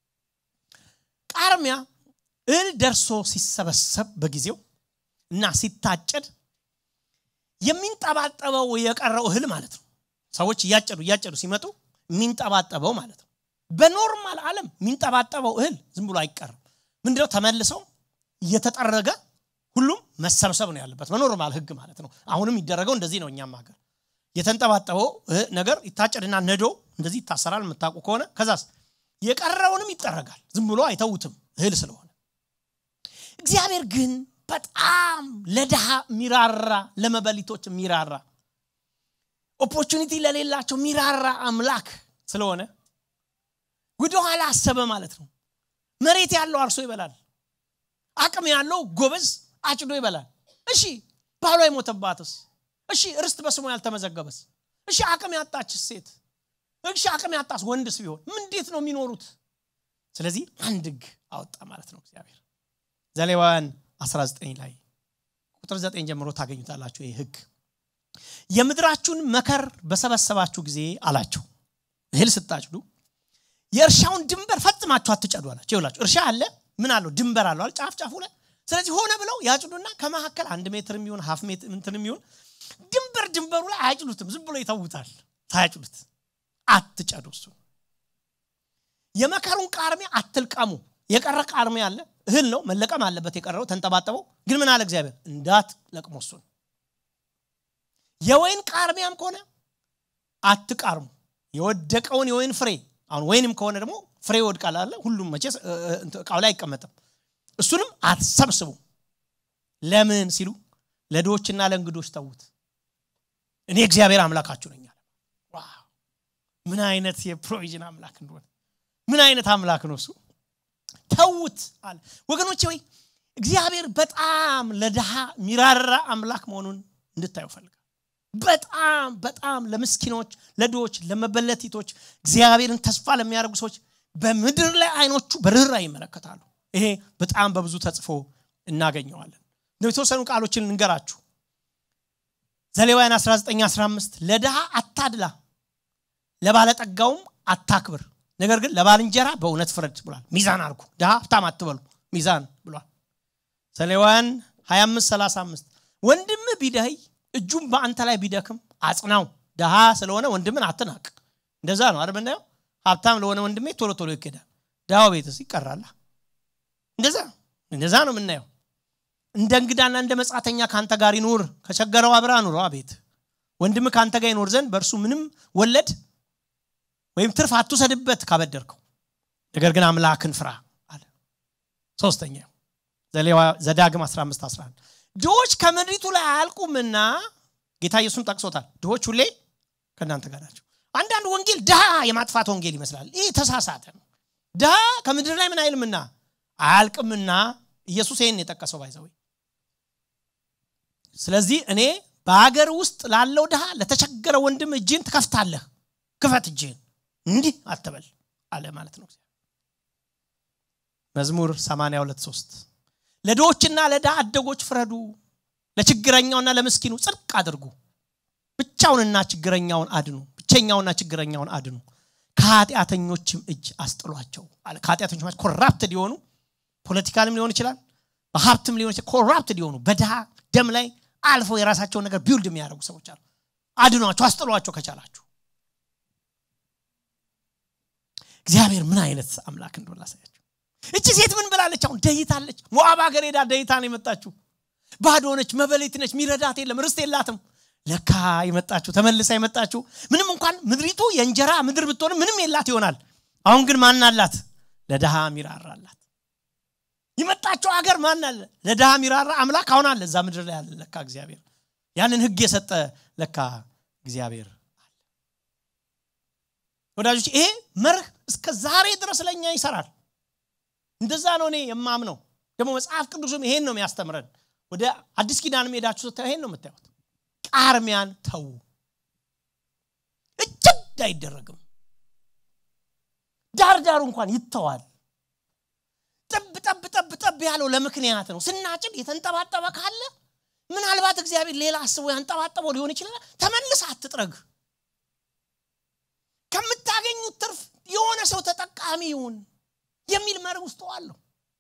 ቃርሚያ እህል ደርሶ ሲሰበሰብ በጊዜው እና ሲታጨድ የሚንጠባጠበው የቀረው እህል ማለት ነው ሰዎች እያጨዱ እያጨዱ ሲመጡ የሚንጠባጠበው ማለት ነው በኖርማል ዓለም የሚንጠባጠበው እህል ዝም ብሎ አይቀርም ምንድነው ተመልሰው እየተጠረገ ሁሉም መሰብሰብ ነው ያለበት በኖርማል ህግ ማለት ነው አሁንም ይደረገው እንደዚህ ነው እኛም ሀገር የተንጠባጠበው ነገር ይታጨድና ነዶ እንደዚህ ይታሰራል የምታውቁ ከሆነ ከዛስ የቀረውንም ይጠረጋል ዝም ብሎ አይተውትም እህል ስለሆነ እግዚአብሔር ግን በጣም ለድሃ ሚራራ ለመበሊቶች ሚራራ ኦፖርቹኒቲ ለሌላቸው ሚራራ አምላክ ስለሆነ ወደኋላ አሰበ ማለት ነው መሬት ያለው አርሶ ይበላል አቅም ያለው ጎበዝ አጭዶ ይበላል እሺ ባሏ የሞተባትስ እሺ ርስት በስሙ ያልተመዘገበስ እሺ አቅም ያጣች ሴት እሺ አቅም ያጣስ ወንድስ ቢሆን እንዴት ነው የሚኖሩት ስለዚህ አንድ ህግ አወጣ ማለት ነው እግዚአብሔር ዘሌዋውያን 19 ላይ ቁጥር 9 ጀምሮ ታገኙታላችሁ ይህ ህግ የምድራችሁን መከር በሰበሰባችሁ ጊዜ አላቸው እህል ስታጭዱ የእርሻውን ድንበር ፈጽማችሁ አትጨዱ አላቸው ይላችሁ እርሻ አለ ምን አለው ድንበር አለው ጫፍ ጫፉ ላይ ስለዚህ ሆነ ብለው ያጭዱና ከመካከል አንድ ሜትር የሚሆን ሀፍ ሜትር እንትን የሚሆን ድንበር ድንበሩ ላይ አያጭዱትም ዝም ብሎ ይተውታል ሳያጭዱት አትጨዱ እሱ የመከሩን ቃርሚያ አትልቀሙ የቀረ ቃርሚያ አለ እህል ነው መለቀም አለበት የቀረው ተንጠባጠበው ግን ምን አለ እግዚአብሔር እንዳት ለቅሞ እሱን የወይን ቃርሚያም ከሆነ አትቃርሙ የወደቀውን የወይን ፍሬ አሁን ወይንም ከሆነ ደግሞ ፍሬ ይወድቃል አለ ሁሉም መቼ እቃው ላይ አይቀመጥም እሱንም አትሰብስቡ ለምን ሲሉ ለድዎችና ለእንግዶች ተዉት እኔ እግዚአብሔር አምላካችሁ ነኝ አለ ምን አይነት የፕሮቪዥን አምላክ እንደሆነ ምን አይነት አምላክ ነው እሱ ተዉት አለ ወገኖቼ ወይ እግዚአብሔር በጣም ለድሃ ሚራራ አምላክ መሆኑን እንድታዩ ፈልጋል በጣም በጣም ለምስኪኖች ለድዎች ለመበለቲቶች እግዚአብሔርን ተስፋ ለሚያደርጉ ሰዎች በምድር ላይ አይኖቹ በርኅራ ይመለከታሉ ይሄ በጣም በብዙ ተጽፎ እናገኘዋለን የተወሰኑ ቃሎችን እንገራችሁ ዘሌዋውያን 1915 ለድሃ አታድላ ለባለጠጋውም አታክብር ነገር ግን ለባልንጀራ በእውነት ፍረድ ብሏል ሚዛን አርጉ ድሃ ሀብታም አትበሉ ሚዛን ብሏል ዘሌዋውያን 25 35 ወንድም ቢደህይ እጁም በአንተ ላይ ቢደክም አጽናው ድሃ ስለሆነ ወንድምን አትናቅ እንደዛ ነው አይደል ምናየው ሀብታም ለሆነ ወንድሜ ቶሎ ቶሎ ይኬዳል ድሃው ቤትስ ይቀራላ እንደዛ እንደዛ ነው የምናየው እንደ እንግዳና እንደ መጻተኛ ከአንተ ጋር ይኑር ከቸገረው አብራ ኑሮ ቤት ወንድም ከአንተ ጋር ይኖር ዘንድ በእርሱ ምንም ወለድ ወይም ትርፍ አትውሰድበት ካበደርከው ነገር ግን አምላክን ፍራ አለ ሶስተኛ ዘዳግም 15 11 ድሆች ከምድሪቱ ላይ አያልቁምና ጌታ ኢየሱስን ጠቅሶታል ድሆች ሁሌ ከእናንተ ጋር ናቸው አንዳንድ ወንጌል ድሃ የማጥፋት ወንጌል ይመስላል ይህ ተሳሳተ ነው ድሃ ከምድር ላይ ምን አይልምና አያልቅምና ኢየሱስ ይህን የጠቀሰው ባይዘወይ ስለዚህ እኔ በሀገር ውስጥ ላለው ድሃ ለተቸገረ ወንድም እጅን ትከፍታለህ ክፈት እጅህን እንዲህ አትበል አለ ማለት ነው መዝሙር 82 3 ለድሆችና ለድሃ አደጎች ፍረዱ ለችግረኛውና ለምስኪኑ ጽድቅ አድርጉ ብቻውንና ችግረኛውን አድኑ ብቸኛውና ችግረኛውን አድኑ ከኃጢአተኞችም እጅ አስጥሏቸው አለ ከኃጢአተኞች ማለት ኮራፕትድ የሆኑ ፖለቲካልም ሊሆን ይችላል በሀብትም ሊሆን ይችላል ኮራፕትድ የሆኑ በድሃ ደም ላይ አልፈው የራሳቸውን ነገር ቢውልድ የሚያደርጉ ሰዎች አሉ አድኗቸው አስጥሏቸው ከቻላችሁ እግዚአብሔር ምን አይነት አምላክ እንደሆነ ላሳያችሁ እቺ ሴት ምን ብላለች አሁን ደይታለች ሞአብ ሀገር ሄዳ ደይታ ነው የመጣችሁ ባዶ ነች መበሌት ነች ሚረዳት የለም ርስት የላትም ለካ የመጣችሁ ተመልሳ የመጣችሁ ምንም እንኳን ምድሪቱ የእንጀራ ምድር ብትሆንም ምንም የላት ይሆናል አሁን ግን ማን አላት ለድሃ ሚራራ አላት የመጣቸው ሀገር ማን አለ ለድሃ ሚራራ አምላክ አሁን አለ እዛ ምድር ላይ አለ ለካ እግዚአብሔር ያንን ህግ የሰጠ ለካ እግዚአብሔር አለ ወዳጆች ይሄ መርህ እስከ ዛሬ ድረስ ለእኛ ይሰራል እንደዛ ነው እኔ የማምነው ደግሞ መጽሐፍ ቅዱስም ይሄን ነው የሚያስተምረን ወደ አዲስ ኪዳን ሄዳችሁ ስታዩ ይሄን ነው የምታዩት ቃርሚያን ተዉ እጅግ አይደረግም ዳር ዳሩ እንኳን ይተዋል ጠብ ጠብ ጠብ ጠብ ያለው ለምክንያት ነው ስናጭድ የተንጠባጠበ ካለ ምናልባት እግዚአብሔር ሌላ አስቦ ያንጠባጠበው ሊሆን ይችላል ተመልስ አትጥረግ የምታገኙት ትርፍ የሆነ ሰው ተጠቃሚ ይሁን የሚል መር ውስጥ አለሁ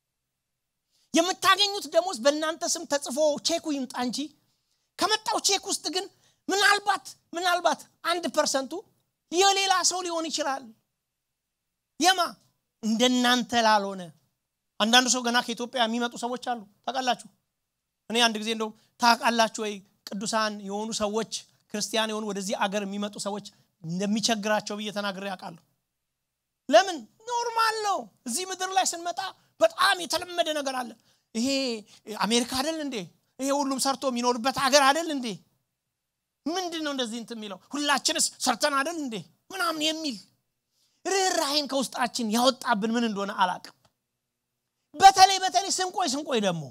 የምታገኙት ደሞዝ በእናንተ ስም ተጽፎ ቼኩ ይምጣ እንጂ ከመጣው ቼክ ውስጥ ግን ምናልባት ምናልባት አንድ ፐርሰንቱ የሌላ ሰው ሊሆን ይችላል የማ እንደናንተ ላልሆነ አንዳንዱ ሰው ገና ከኢትዮጵያ የሚመጡ ሰዎች አሉ ታውቃላችሁ እኔ አንድ ጊዜ እንደውም ታውቃላችሁ ወይ ቅዱሳን የሆኑ ሰዎች ክርስቲያን የሆኑ ወደዚህ አገር የሚመጡ ሰዎች እንደሚቸግራቸው ብዬ ተናግሬ ያውቃለሁ ለምን ኖርማል ነው እዚህ ምድር ላይ ስንመጣ በጣም የተለመደ ነገር አለ ይሄ አሜሪካ አደል እንዴ ይሄ ሁሉም ሰርቶ የሚኖርበት ሀገር አደል እንዴ ምንድን ነው እንደዚህ እንት የሚለው ሁላችንስ ሰርተን አደል እንዴ ምናምን የሚል ርኅራይን ከውስጣችን ያወጣብን ምን እንደሆነ አላቅም በተለይ በተለይ ስንቆይ ስንቆይ ደግሞ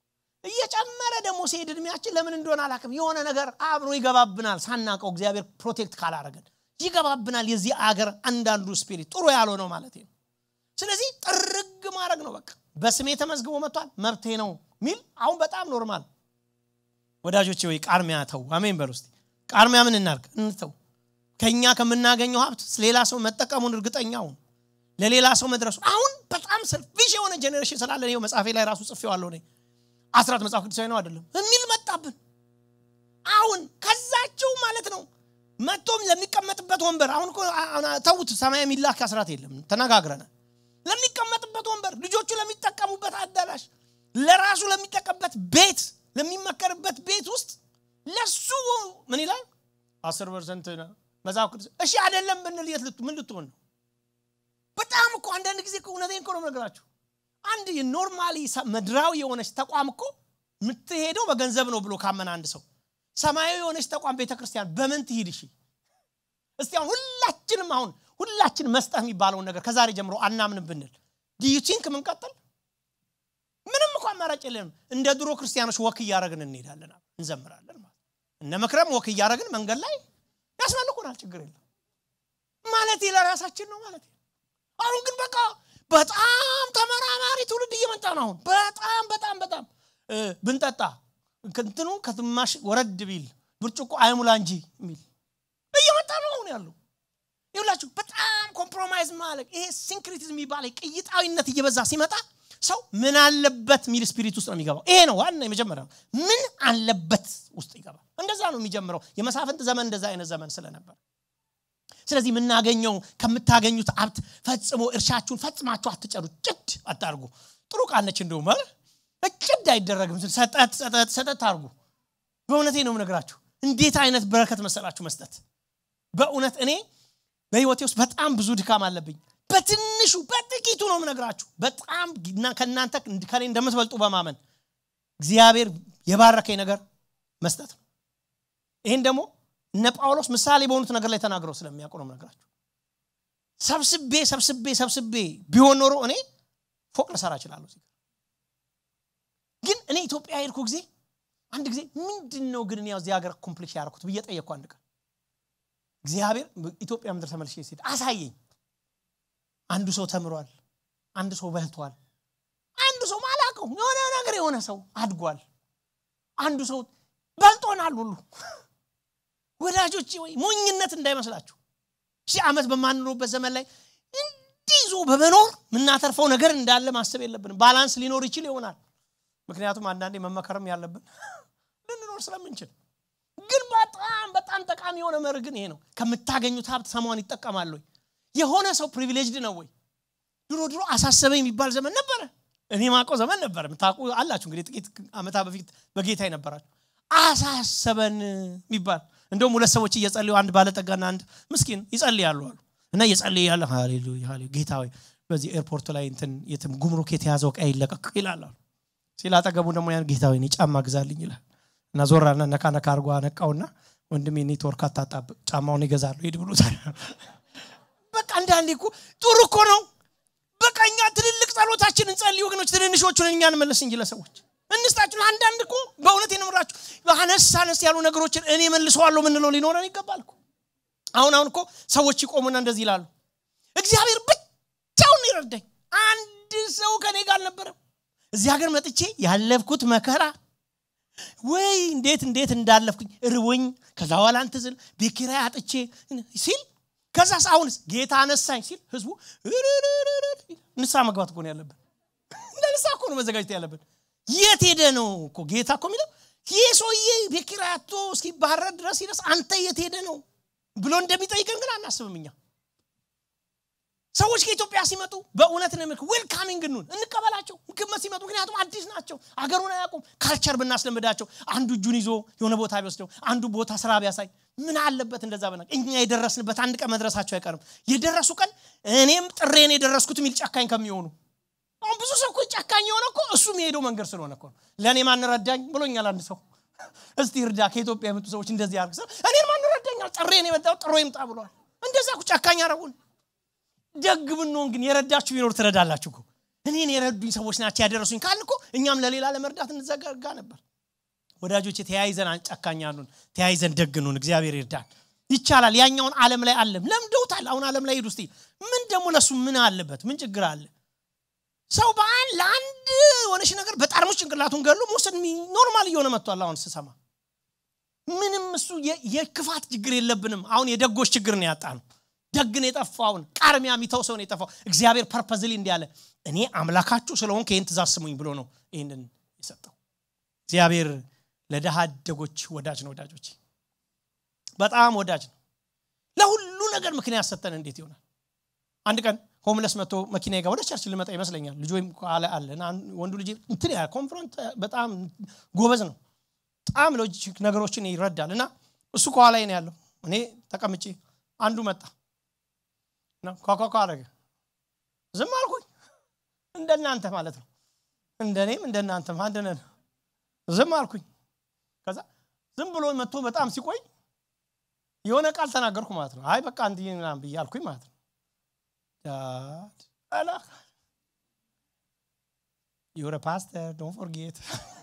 እየጨመረ ደግሞ ሲሄድ እድሜያችን ለምን እንደሆነ አላቅም የሆነ ነገር አብሮ ይገባብናል ሳናቀው እግዚአብሔር ፕሮቴክት ካላረገን ይገባብናል የዚህ አገር አንዳንዱ ስፒሪት ጥሩ ያልሆነው ማለት ነው ስለዚህ ጥርግ ማድረግ ነው በቃ በስሜ ተመዝግቦ መጥቷል መብቴ ነው ሚል አሁን በጣም ኖርማል ወዳጆች ወይ ቃርሚያ ተው አሜን በል ውስጥ ቃርሚያ ምን እናርግ እንተው ከኛ ከምናገኘው ሀብት ሌላ ሰው መጠቀሙን እርግጠኛውን ለሌላ ሰው መድረሱ አሁን በጣም ሰልፊሽ የሆነ ጀኔሬሽን ስላለ ይኸው መጽሐፌ ላይ ራሱ ጽፌዋለሁ እኔ አስራት መጽሐፍ ቅዱሳዊ ነው አይደለም የሚል መጣብን አሁን ከዛችው ማለት ነው መጥቶም ለሚቀመጥበት ወንበር አሁን ተውት ሰማይ የሚላክ አስራት የለም ተነጋግረናል ለሚቀመጥበት ወንበር ልጆቹ ለሚጠቀሙበት አዳራሽ ለራሱ ለሚጠቀምበት ቤት ለሚመከርበት ቤት ውስጥ ለሱ ምን ይላል አስር ፐርሰንት መጽሐፍ ቅዱስ እሺ አይደለም ብንል የት ምን ልትሆን ነው በጣም እኮ አንዳንድ ጊዜ እውነቴን እኮ ነው ነገራችሁ አንድ ኖርማሊ ምድራዊ የሆነች ተቋም እኮ የምትሄደው በገንዘብ ነው ብሎ ካመን አንድ ሰው ሰማያዊ የሆነች ተቋም ቤተክርስቲያን በምን ትሂድ እሺ እስቲ አሁን ሁላችንም አሁን ሁላችን መስጠት የሚባለውን ነገር ከዛሬ ጀምሮ አናምንም ብንል ዲዩቲንክ ምንቀጥል ምንም እኮ አማራጭ የለንም እንደ ድሮ ክርስቲያኖች ወክ እያደረግን እንሄዳለን እንዘምራለን ማለት እነ መክረም ወክ እያደረግን መንገድ ላይ ያስመልኩናል ችግር የለም ማለት ለራሳችን ነው ማለት አሁን ግን በቃ በጣም ተመራማሪ ትውልድ እየመጣ ነው አሁን በጣም በጣም በጣም ብንጠጣ እንትኑ ከትማሽ ወረድ ቢል ብርጭቆ አይሙላ እንጂ የሚል እየመጣ ነው አሁን ያለው ይሁላችሁ በጣም ኮምፕሮማይዝ ማለቅ ይሄ ሲንክሪቲዝም የሚባለ ቅይጣዊነት እየበዛ ሲመጣ ሰው ምን አለበት ሚል ስፒሪት ውስጥ ነው የሚገባው ይሄ ነው ዋና የመጀመሪያ ምን አለበት ውስጥ ይገባል እንደዛ ነው የሚጀምረው የመሳፍንት ዘመን እንደዛ አይነት ዘመን ስለነበር ስለዚህ የምናገኘው ከምታገኙት ሀብት ፈጽሞ እርሻችሁን ፈጽማችሁ አትጨዱ ጭድ አታርጉ ጥሩ ቃነች እንደውም ጭድ አይደረግም ሰጠት ሰጠት ሰጠት አርጉ በእውነቴ ነው ነግራችሁ እንዴት አይነት በረከት መሰላችሁ መስጠት በእውነት እኔ በህይወቴ ውስጥ በጣም ብዙ ድካም አለብኝ በትንሹ በጥቂቱ ነው ምነግራችሁ በጣም ከእናንተ ከኔ እንደምትበልጡ በማመን እግዚአብሔር የባረከኝ ነገር መስጠት ነው ይህን ደግሞ እነ ጳውሎስ ምሳሌ በሆኑት ነገር ላይ ተናግረው ስለሚያውቁ ነው ምነግራችሁ ሰብስቤ ሰብስቤ ሰብስቤ ቢሆን ኖሮ እኔ ፎቅ ልሰራ እችላለሁ ግን እኔ ኢትዮጵያ ሄድኩ ጊዜ አንድ ጊዜ ምንድን ነው ግን ያው እዚህ ሀገር ኮምፕሊክስ ያደረኩት ብዬ ጠየቅኩ አንድ ቀን እግዚአብሔር ኢትዮጵያ ምድር ተመልሼ ሲሄድ አሳየኝ አንዱ ሰው ተምሯል አንድ ሰው በልቷል አንዱ ሰው ማላቀው የሆነ ነገር የሆነ ሰው አድጓል አንዱ ሰው በልጦናል ሁሉ ወዳጆች ወይ ሞኝነት እንዳይመስላችሁ ሺህ ዓመት በማንኖርበት ዘመን ላይ እንዲዞ በመኖር የምናተርፈው ነገር እንዳለ ማሰብ የለብንም ባላንስ ሊኖር ይችል ይሆናል ምክንያቱም አንዳንዴ መመከርም ያለብን ልንኖር ስለምንችል ግን በጣም በጣም ጠቃሚ የሆነ መር ግን ይሄ ነው ከምታገኙት ሀብት ሰሟን ይጠቀማሉ የሆነ ሰው ፕሪቪሌጅድ ነው ወይ ድሮ ድሮ አሳሰበ የሚባል ዘመን ነበረ እኔ ማቀው ዘመን ነበረ ምታቁ አላችሁ እንግዲህ ጥቂት አመታ በፊት በጌታ ይነበራችሁ አሳሰበን የሚባል እንደውም ሁለት ሰዎች እየጸልዩ አንድ ባለጠጋና አንድ ምስኪን ይጸልያሉ አሉ እና እየጸልይ ያለ ሃሌሉያ ጌታ ወይ በዚህ ኤርፖርት ላይ እንትን የትም ጉምሩክ የተያዘው ቀይ ይለቀቅ ይላል አሉ ሲል አጠገቡ ደግሞ ያን ጌታ ወይ ጫማ ግዛልኝ ይላል እና ዞራና ነካ ነካ አርጎ አነቃውና ወንድሜ ኔትወርክ አታጣብቅ ጫማውን ይገዛሉ ሄድ ብሎታል በቃ አንዳንዴ እኮ ጥሩ እኮ ነው በቃ እኛ ትልልቅ ጸሎታችን እንጸልይ ወገኖች ትንንሾቹን እኛ እንመለስ እንጂ ለሰዎች እንስጣችሁ አንዳንድ እኮ በእውነት የነምራችሁ አነስ አነስ ያሉ ነገሮችን እኔ መልሰዋለሁ ምንለው ሊኖረን ይገባል እኮ አሁን አሁን እኮ ሰዎች ይቆሙና እንደዚህ ይላሉ እግዚአብሔር ብቻውን ይረዳኝ አንድ ሰው ከኔ ጋር አልነበረም እዚህ ሀገር መጥቼ ያለፍኩት መከራ ወይ እንዴት እንዴት እንዳለፍኩኝ ርቦኝ ከዛ በኋላ እንትዝል ቤት ኪራይ አጥቼ ሲል ከዛስ አሁንስ ጌታ አነሳኝ ሲል ህዝቡ ንሳ መግባት እኮ ነው ያለብን እንደ ንሳ እኮ ነው መዘጋጀት ያለብን የት ሄደ ነው እኮ ጌታ እኮ የሚለው ይህ ሰውዬ ቤት ኪራይ አጥቶ እስኪባረር ድረስ ይደርስ አንተ የት ሄደ ነው ብሎ እንደሚጠይቀን ግን አናስብም እኛ ሰዎች ከኢትዮጵያ ሲመጡ በእውነት ነው ዌልካሚንግ ኑን እንቀበላቸው ግመት ሲመጡ ምክንያቱም አዲስ ናቸው አገሩን አያውቁም ካልቸር ብናስለምዳቸው አንዱ እጁን ይዞ የሆነ ቦታ ቢወስደው አንዱ ቦታ ስራ ቢያሳይ ምን አለበት እንደዛ በና እኛ የደረስንበት አንድ ቀን መድረሳቸው አይቀርም የደረሱ ቀን እኔም ጥሬን የደረስኩት የሚል ጨካኝ ከሚሆኑ አሁን ብዙ ሰው እኮ ጨካኝ የሆነ እኮ እሱ የሚሄደው መንገድ ስለሆነ እኮ ለእኔ ማን ረዳኝ ብሎኛል አንድ ሰው እስቲ እርዳ ከኢትዮጵያ የመጡ ሰዎች እንደዚህ ያርግ እኔን ማን ረዳኛል ጥሬን የመጣው ጥሮ ይምጣ ብሏል እንደዛ ጨካኝ አረጉን ደግ ብንሆን ግን የረዳችሁ ቢኖር ትረዳላችሁ እኮ እኔን የረዱኝ ሰዎች ናቸው ያደረሱኝ ካል እኮ እኛም ለሌላ ለመርዳት እንዘጋጋ ነበር ወዳጆች ተያይዘን አንጨካኛሉን ተያይዘን ደግኑን እግዚአብሔር ይርዳን ይቻላል ያኛውን አለም ላይ አለም ለምደውታል አሁን አለም ላይ ሄዱ እስቲ ምን ደግሞ ለሱ ምን አለበት ምን ችግር አለ ሰው በአንድ ለአንድ ሆነሽ ነገር በጣርሙስ ጭንቅላቱን ገሎ መውሰድ ኖርማል እየሆነ መጥቷል አሁን ስሰማ ምንም እሱ የክፋት ችግር የለብንም አሁን የደጎች ችግር ነው ያጣ ነው ደግን የጠፋውን ቃርሚያ የሚተው ሰውን የጠፋው እግዚአብሔር ፐርፐዝሊ እንዲያለ እኔ አምላካችሁ ስለሆን ይህን ትእዛዝ ስሙኝ ብሎ ነው ይህንን የሰጠው እግዚአብሔር ለድሃ አደጎች ወዳጅ ነው ወዳጆች በጣም ወዳጅ ነው ለሁሉ ነገር ምክንያት ሰጠን እንዴት ይሆናል አንድ ቀን ሆምለስ መጥቶ መኪና ጋር ወደ ቸርች ልመጣ ይመስለኛል ልጅ ወይም አለ አለ ወንዱ ልጅ እንትን ያ ኮንፍሮንት በጣም ጎበዝ ነው በጣም ሎጂክ ነገሮችን ይረዳል እና እሱ ከኋላ ነው ያለው እኔ ተቀምጬ አንዱ መጣ ኳኳኳ አረገ ዝም አልኩኝ እንደናንተ ማለት ነው እንደኔም እንደናንተም አንድ ነን ዝም አልኩኝ ከዛ ዝም ብሎ መጥቶ በጣም ሲቆይ የሆነ ቃል ተናገርኩ ማለት ነው አይ በቃ እንዲህ ምናምን ብዬ አልኩኝ ማለት ነው ዳድ አላ ዩረ ፓስተር ዶንት ፎርጌት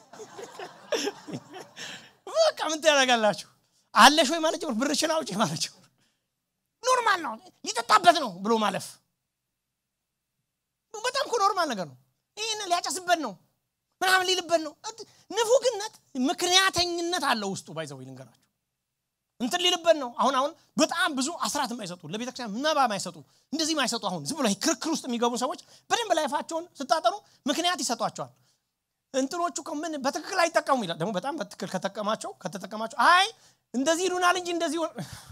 በቃ ምን ታደርጋላችሁ አለሽ ወይ ማለት ጀምር ብርሽን አውጪ ማለት ጀምር ኖርማል ነው ሊጠጣበት ነው ብሎ ማለፍ በጣም እኮ ኖርማል ነገር ነው ይህን ሊያጨስበት ነው ምናምን ሊልበት ነው ንፉግነት ምክንያተኝነት አለው ውስጡ ባይዘው ልንገራችሁ እንትን ሊልበት ነው አሁን አሁን በጣም ብዙ አስራት የማይሰጡ ለቤተክርስቲያን መባ ማይሰጡ እንደዚህ ማይሰጡ አሁን ዝም ብሎ ክርክር ውስጥ የሚገቡ ሰዎች በደንብ ላይፋቸውን ስታጠኑ ምክንያት ይሰጧቸዋል እንትኖቹ ምን በትክክል አይጠቀሙ ይላል ደግሞ በጣም በትክክል ከተጠቀማቸው ከተጠቀማቸው አይ እንደዚህ ይሉናል እንጂ እንደዚህ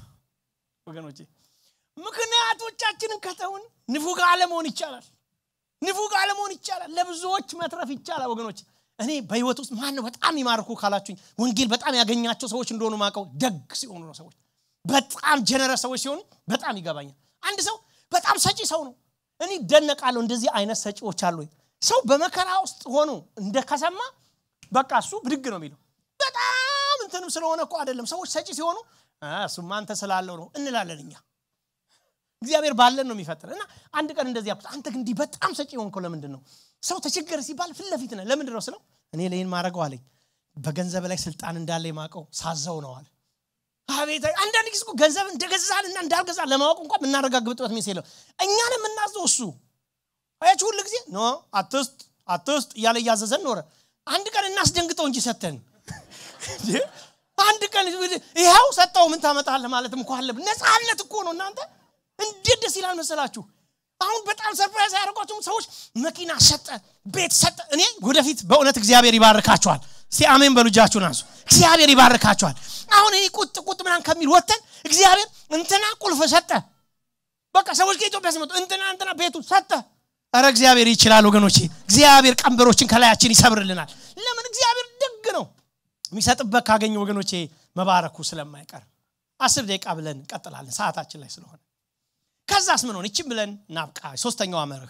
ወገኖቼ ምክንያቶቻችንን ከተውን ንፉግ አለመሆን ይቻላል ንፉግ አለመሆን ይቻላል ለብዙዎች መትረፍ ይቻላል ወገኖች እኔ በህይወት ውስጥ ማን ነው በጣም ይማርኩ ካላችሁኝ ወንጌል በጣም ያገኛቸው ሰዎች እንደሆኑ ማቀው ደግ ሲሆኑ ነው ሰዎች በጣም ጀነረስ ሰዎች ሲሆኑ በጣም ይገባኛል አንድ ሰው በጣም ሰጪ ሰው ነው እኔ ደነቃለሁ እንደዚህ አይነት ሰጪዎች አሉ ሰው በመከራ ውስጥ ሆኖ እንደ ከሰማ በቃ እሱ ብድግ ነው የሚለው በጣም እንትንም ስለሆነ እኮ አይደለም ሰዎች ሰጪ ሲሆኑ እሱማ አንተ ስላለው ነው እንላለን እኛ እግዚአብሔር ባለን ነው የሚፈጥር እና አንድ ቀን እንደዚህ ያልኩት አንተ ግን እንዲህ በጣም ሰጪ ሆንከው ለምንድን ነው ሰው ተቸገረ ሲባል ፊት ለፊት ነ ለምንድን ነው ስለው እኔ ለይን ማድረገው አለኝ በገንዘብ ላይ ስልጣን እንዳለ የማቀው ሳዘው ነው አለ አቤት አንዳንድ ጊዜ ገንዘብ እንደገዛል እና እንዳልገዛ ለማወቅ እንኳን የምናረጋግጥበት ሚስ የለው እኛን የምናዘው እሱ አያችሁ ሁሉ ጊዜ ኖ አትስጥ አትስጥ እያለ እያዘዘን ኖረ አንድ ቀን እናስደንግጠው እንጂ ሰተን አንድ ቀን ይኸው ሰጠው ምን ታመጣለህ ማለትም እኮ አለብን ነፃነት እኮ ነው እናንተ እንዴት ደስ ይላል መሰላችሁ አሁን በጣም ሰርፕራይዝ ያደርጓቸውም ሰዎች መኪና ሰጠ ቤት ሰጠ እኔ ወደፊት በእውነት እግዚአብሔር ይባርካቸዋል እስቲ አሜን በሉጃችሁን አንሱ እግዚአብሔር ይባርካቸዋል አሁን እኔ ቁጥ ቁጥ ምናን ከሚል ወተን እግዚአብሔር እንትና ቁልፍ ሰጠ በቃ ሰዎች ከኢትዮጵያ ሲመጡ እንትና እንትና ቤቱ ሰጠ ረ እግዚአብሔር ይችላል ወገኖቼ እግዚአብሔር ቀንበሮችን ከላያችን ይሰብርልናል ለምን እግዚአብሔር ደግ ነው የሚሰጥበት ካገኘ ወገኖቼ መባረኩ ስለማይቀር አስር ደቂቃ ብለን እንቀጥላለን ሰዓታችን ላይ ስለሆነ ከዛስ ምን ሆነ ይችም ብለን ናብቃ ሶስተኛዋ መርህ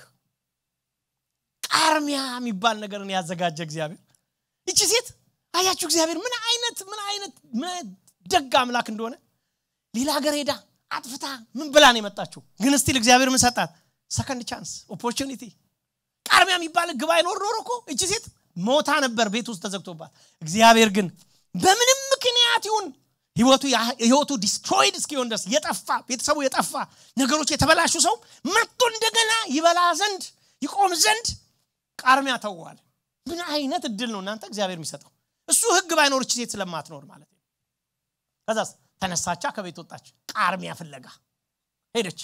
ቃርሚያ የሚባል ነገርን ያዘጋጀ እግዚአብሔር ይቺ ሴት አያችሁ እግዚአብሔር ምን አይነት ምን አይነት ምን አይነት ደግ አምላክ እንደሆነ ሌላ ሀገር ሄዳ አጥፍታ ምን ብላ ነው የመጣችው ግን ስቲል እግዚአብሔር ምን ሰጣት ሰከንድ ቻንስ ኦፖርቹኒቲ ቃርሚያ የሚባል ግባ አይኖር ኖሮ እኮ እቺ ሴት ሞታ ነበር ቤት ውስጥ ተዘግቶባት እግዚአብሔር ግን በምንም ምክንያት ይሁን ህይወቱ ህይወቱ ዲስትሮይድ እስኪሆን ድረስ የጠፋ ቤተሰቡ የጠፋ ነገሮች የተበላሹ ሰው መጥቶ እንደገና ይበላ ዘንድ ይቆም ዘንድ ቃርሚያ ተዋል ምን አይነት እድል ነው እናንተ እግዚአብሔር የሚሰጠው እሱ ህግ ባይኖርች ሴት ስለማትኖር ማለት ነው ከዛስ ተነሳቻ ከቤት ወጣች ቃርሚያ ፍለጋ ሄደች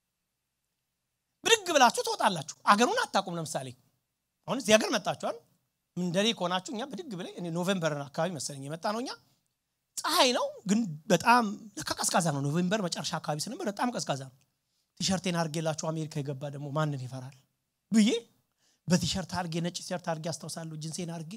ብድግ ብላችሁ ትወጣላችሁ አገሩን አታቁም ለምሳሌ አሁን እዚህ ሀገር መጣችኋል እንደኔ ከሆናችሁ እኛ ብድግ ብለ ኖቬምበር አካባቢ መሰለኝ የመጣ ነው እኛ ፀሐይ ነው ግን በጣም ለካ ቀዝቃዛ ነው ኖቬምበር መጨረሻ አካባቢ ስንበር በጣም ቀዝቃዛ ነው ቲሸርቴን አርጌላችሁ አሜሪካ የገባ ደግሞ ማንን ይፈራል ብዬ በቲሸርት አርጌ ነጭ ቲሸርት አርጌ አስታውሳለሁ ጅንሴን አርጌ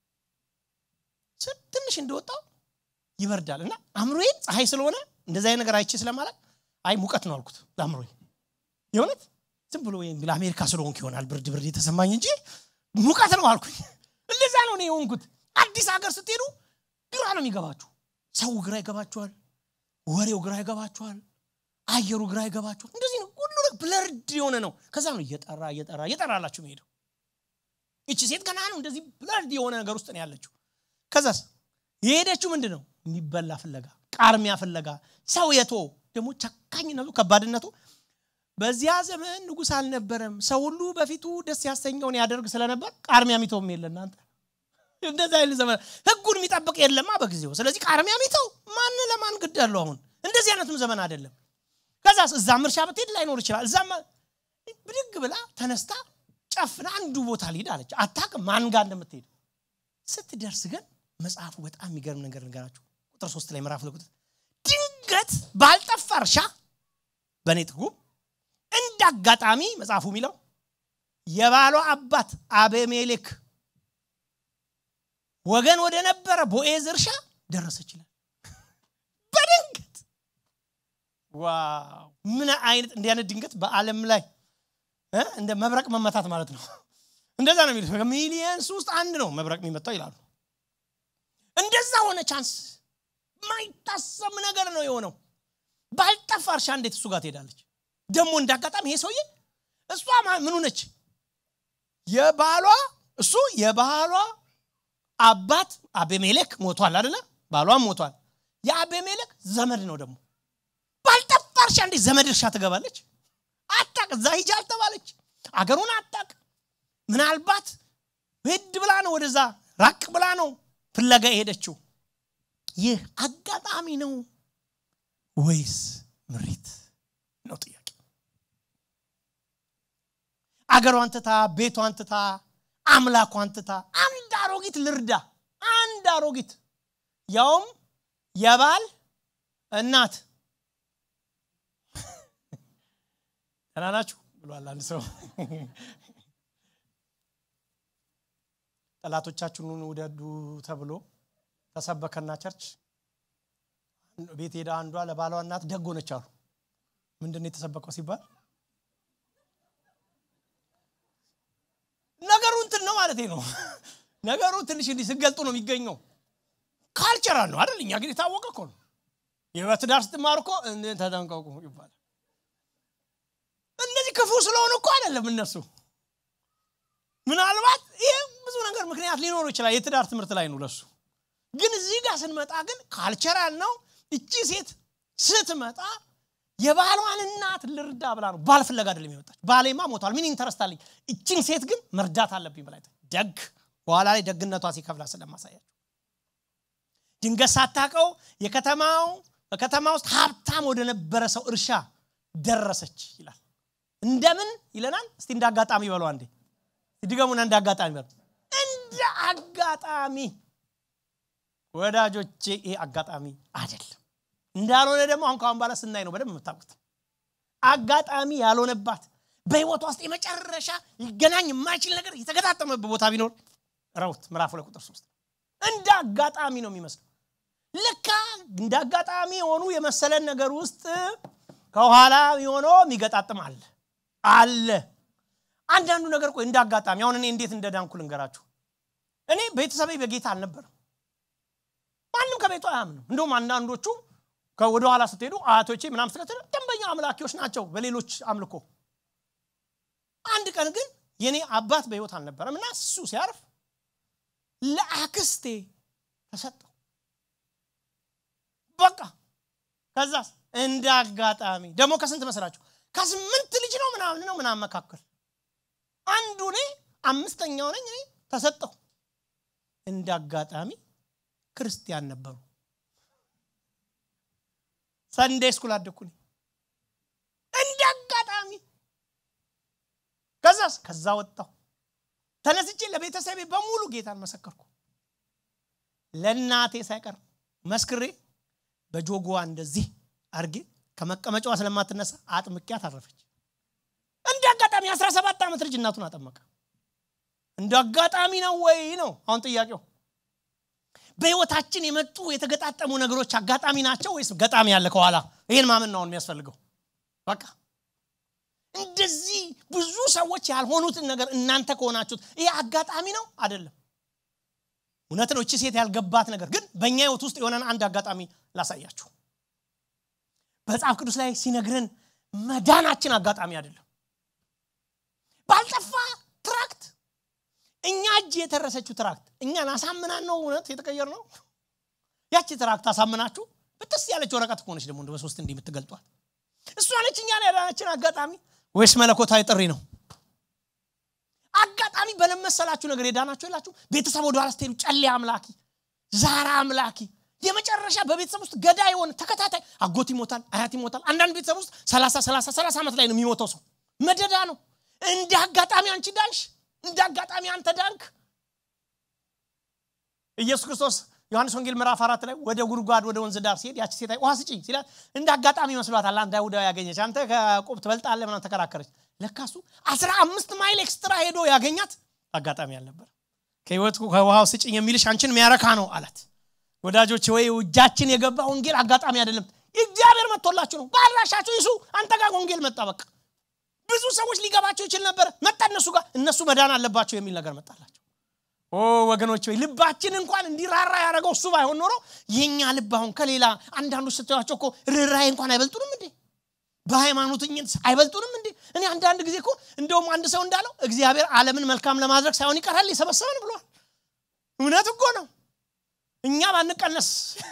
ትንሽ እንደወጣው ይበርዳል እና አእምሮዬን ፀሐይ ስለሆነ እንደዚህ አይነት ነገር አይቼ ስለማለት አይ ሙቀት ነው አልኩት ለአእምሮዬ የእውነት ዝም ብሎ ለአሜሪካ ስለሆንክ ይሆናል ብርድ ብርድ የተሰማኝ እንጂ ሙቀት ነው አልኩኝ እንደዛ ነው እኔ የሆንኩት አዲስ ሀገር ስትሄዱ ግራ ነው የሚገባችሁ ሰው ግራ ይገባችኋል ወሬው ግራ ይገባችኋል አየሩ ግራ ይገባችኋል እንደዚህ ነው ሁሉ ብለርድ የሆነ ነው ከዛ ነው እየጠራ እየጠራ እየጠራላችሁ መሄደው ይቺ ሴት ገና ነው እንደዚህ ብለርድ የሆነ ነገር ውስጥ ነው ያለችው ከዛስ የሄደችው ምንድን ነው የሚበላ ፍለጋ ቃርሚያ ፍለጋ ሰው የቶ ደግሞ ጨካኝነቱ ከባድነቱ በዚያ ዘመን ንጉስ አልነበረም ሰው ሁሉ በፊቱ ደስ ያሰኘውን ያደርግ ስለነበር ቃርሚያ ሚተውም የለ እናንተ እንደዚህ አይነት ዘመን ህጉን የሚጠብቅ የለማ በጊዜው ስለዚህ ቃርሚያ ሚተው ማን ለማን ግድ ያለው አሁን እንደዚህ አይነቱም ዘመን አይደለም ከዛስ እዛም እርሻ ብትሄድ ላይኖር ይችላል እዛም ብድግ ብላ ተነስታ ጨፍና አንዱ ቦታ ሊሄድ አለች አታቅም ማን ጋር እንደምትሄድ ስትደርስ ግን መጽሐፉ በጣም የሚገርም ነገር ነገራችሁ ቁጥር ሶስት ላይ ምዕራፍ ቁጥር ድንገት ባልጠፋ እርሻ በእኔ ትርጉም እንደ አጋጣሚ መጽሐፉ የሚለው የባሏ አባት አቤሜሌክ ወገን ወደ ነበረ ቦኤዝ እርሻ ደረሰ ይችላል በድንገት ዋው ምን አይነት እንዲህ አይነት ድንገት በአለም ላይ እንደ መብረቅ መመታት ማለት ነው እንደዛ ነው የሚሉት ሚሊየንስ ውስጥ አንድ ነው መብረቅ የሚመታው ይላሉ እንደዛ ሆነ ቻንስ ማይታሰብ ነገር ነው የሆነው ባልጠፋ እርሻ እንዴት እሱ ጋር ትሄዳለች ደግሞ እንዳጋጣሚ ይሄ ሰውዬ እሷ ምኑ ነች የባሏ እሱ የባሏ አባት አቤሜሌክ ሞቷል አደለ ባሏም ሞቷል የአቤሜሌክ ዘመድ ነው ደግሞ ባልጠፋ እርሻ እንዴት ዘመድ እርሻ ትገባለች አታቅ እዛ ሂጅ አልተባለች አገሩን አታቅ ምናልባት ሄድ ብላ ነው ወደዛ ራቅ ብላ ነው ፍለጋ የሄደችው ይህ አጋጣሚ ነው ወይስ ምሪት ነው ጥያቄ አገሯን ትታ ቤቷን ትታ አምላኳን ትታ አንድ አሮጊት ልርዳ አንድ አሮጊት ያውም የባል እናት ደህና ናችሁ ብሏል አንድ ሰው ጠላቶቻችሁን ውደዱ ተብሎ ተሰበከና ቸርች ቤት ሄዳ አንዷ ለባሏ እናት ደግ ሆነች አሉ ምንድን ነው የተሰበከው ሲባል ነገሩ እንትን ነው ማለት ነው ነገሩ ትንሽ እንዲህ ስገልጡ ነው የሚገኘው ካልቸራል ነው አይደል እኛ ግን የታወቀ እኮ ነው የበትዳር ስትማር እኮ ተጠንቀቁ ይባላል እነዚህ ክፉ ስለሆኑ እኮ አይደለም እነሱ ምናልባት ይህ ብዙ ነገር ምክንያት ሊኖሩ ይችላል የትዳር ትምህርት ላይ ነው ለሱ ግን እዚህ ጋር ስንመጣ ግን ካልቸራል ነው እቺ ሴት ስትመጣ የባሏን እናት ልርዳ ብላ ነው ባል ፍለጋ አይደለም የመጣች ባሌማ ሞቷል ምን ኢንተረስት አለኝ እችን ሴት ግን መርዳት አለብኝ ብላ ደግ በኋላ ላይ ደግነቷ ሲከፍላ ስለማሳያቸው ድንገት ሳታቀው የከተማው በከተማ ውስጥ ሀብታም ወደ ነበረ ሰው እርሻ ደረሰች ይላል እንደምን ይለናል እስቲ እንደ አጋጣሚ በሉ አንዴ ድገሙና እንደ አጋጣሚ በሉ እንደ አጋጣሚ ወዳጆቼ ይሄ አጋጣሚ አይደለም እንዳልሆነ ደግሞ አሁን ካሁን በኋላ ስናይ ነው በደንብ የምታውቁት አጋጣሚ ያልሆነባት በህይወቷ ውስጥ የመጨረሻ ሊገናኝ የማይችል ነገር የተገጣጠመበት ቦታ ቢኖር ረውት ምዕራፍ ሁለት ቁጥር ሶስት እንደ አጋጣሚ ነው የሚመስለው ልካ እንደ አጋጣሚ የሆኑ የመሰለን ነገር ውስጥ ከኋላ የሆነ የሚገጣጥም አለ አለ አንዳንዱ ነገር ቆይ እንደ አጋጣሚ አሁን እኔ እንዴት እንደዳንኩ ልንገራችሁ እኔ ቤተሰቤ በጌታ አልነበረም ማንም ከቤቱ አያምንም እንደውም አንዳንዶቹ ወደኋላ ስትሄዱ አያቶቼ ምናም ስለትል ደንበኛ አምላኪዎች ናቸው በሌሎች አምልኮ አንድ ቀን ግን የኔ አባት በህይወት አልነበረም እና እሱ ሲያርፍ ለአክስቴ ተሰጠው በቃ ከዛስ እንደ አጋጣሚ ደግሞ ከስንት መስላችሁ ከስምንት ልጅ ነው ምናምን ነው ምናምን መካከል አንዱ እኔ አምስተኛው ነኝ እኔ ተሰጠው እንደ አጋጣሚ ክርስቲያን ነበሩ ሰንዴ ስኩል አደኩኝ ከዛስ ከዛ ወጣሁ ተነስቼ ለቤተሰቤ በሙሉ ጌታን መሰከርኩ ለእናቴ ሳይቀር መስክሬ በጆጎዋ እንደዚህ አርጌ ከመቀመጫዋ ስለማትነሳ አጥምቂያት አረፈች እንደ አጋጣሚ 17 ዓመት ልጅ እናቱን አጠመቀ እንደ አጋጣሚ ነው ወይ ነው አሁን ጥያቄው በህይወታችን የመጡ የተገጣጠሙ ነገሮች አጋጣሚ ናቸው ወይስ ገጣሚ ያለ ከኋላ ይህን ማመን ነው የሚያስፈልገው በቃ እንደዚህ ብዙ ሰዎች ያልሆኑትን ነገር እናንተ ከሆናችሁት ይሄ አጋጣሚ ነው አይደለም እውነት ነው እቺ ሴት ያልገባት ነገር ግን በእኛ ህይወት ውስጥ የሆነን አንድ አጋጣሚ ላሳያችሁ በመጽሐፍ ቅዱስ ላይ ሲነግረን መዳናችን አጋጣሚ አይደለም ባልጠፋ ትራክት እኛ እጅ የተረሰችው ትራክት እኛን አሳምናን ነው እውነት የተቀየር ነው ያቺ ትራክት አሳምናችሁ ብትስ ያለች ወረቀት ከሆነች ደግሞ እንደ በሶስት እንዲህ የምትገልጧት እሷ ነች እኛን ያዳናችን አጋጣሚ ወይስ መለኮታዊ ጥሪ ነው አጋጣሚ በለመሰላችሁ ነገር የዳናችሁ የላችሁ ቤተሰብ ወደ ኋላ ስትሄዱ ጨሌ አምላኪ ዛራ አምላኪ የመጨረሻ በቤተሰብ ውስጥ ገዳ የሆነ ተከታታይ አጎት ይሞታል አያት ይሞታል አንዳንድ ቤተሰብ ውስጥ ሰላሳ ሰላሳ ሰላሳ ዓመት ላይ ነው የሚሞተው ሰው መደዳ ነው እንደ አጋጣሚ አንቺ ዳንሽ እንደ አጋጣሚ አንተ ዳንክ ኢየሱስ ክርስቶስ ዮሐንስ ወንጌል ምዕራፍ አራት ላይ ወደ ጉድጓድ ወደ ወንዝ ዳር ሲሄድ ያቺ ሴት ውሃ ስጭኝ ሲላት እንደ አጋጣሚ መስሏታል አንድ አይሁዳዊ ያገኘች አንተ ከቆብ ትበልጣለ ምናምን ተከራከረች ለካሱ አስራ አምስት ማይል ኤክስትራ ሄዶ ያገኛት አጋጣሚ አልነበር ከህይወት ከውሃው ስጭኝ የሚልሽ አንቺን የሚያረካ ነው አላት ወዳጆች ወይ እጃችን የገባ ወንጌል አጋጣሚ አይደለም እግዚአብሔር መጥቶላችሁ ነው ባድራሻችሁ ይሱ አንተ ጋር ወንጌል መጣ በቃ ብዙ ሰዎች ሊገባቸው ይችል ነበር መጣ እነሱ ጋር እነሱ መዳን አለባቸው የሚል ነገር መጣላቸው ኦ ወገኖች ወይ ልባችን እንኳን እንዲራራ ያደረገው እሱ ባይሆን ኖሮ የኛ ልብ አሁን ከሌላ አንዳንዶች ስታያቸው እኮ ርኅራኄ እንኳን አይበልጡንም እንዴ በሃይማኖትኝነት አይበልጡንም እንዴ እኔ አንዳንድ ጊዜ እኮ እንደውም አንድ ሰው እንዳለው እግዚአብሔር ዓለምን መልካም ለማድረግ ሳይሆን ይቀራል የሰበሰበን ብሏል እውነት እኮ ነው እኛ ባንቀነስ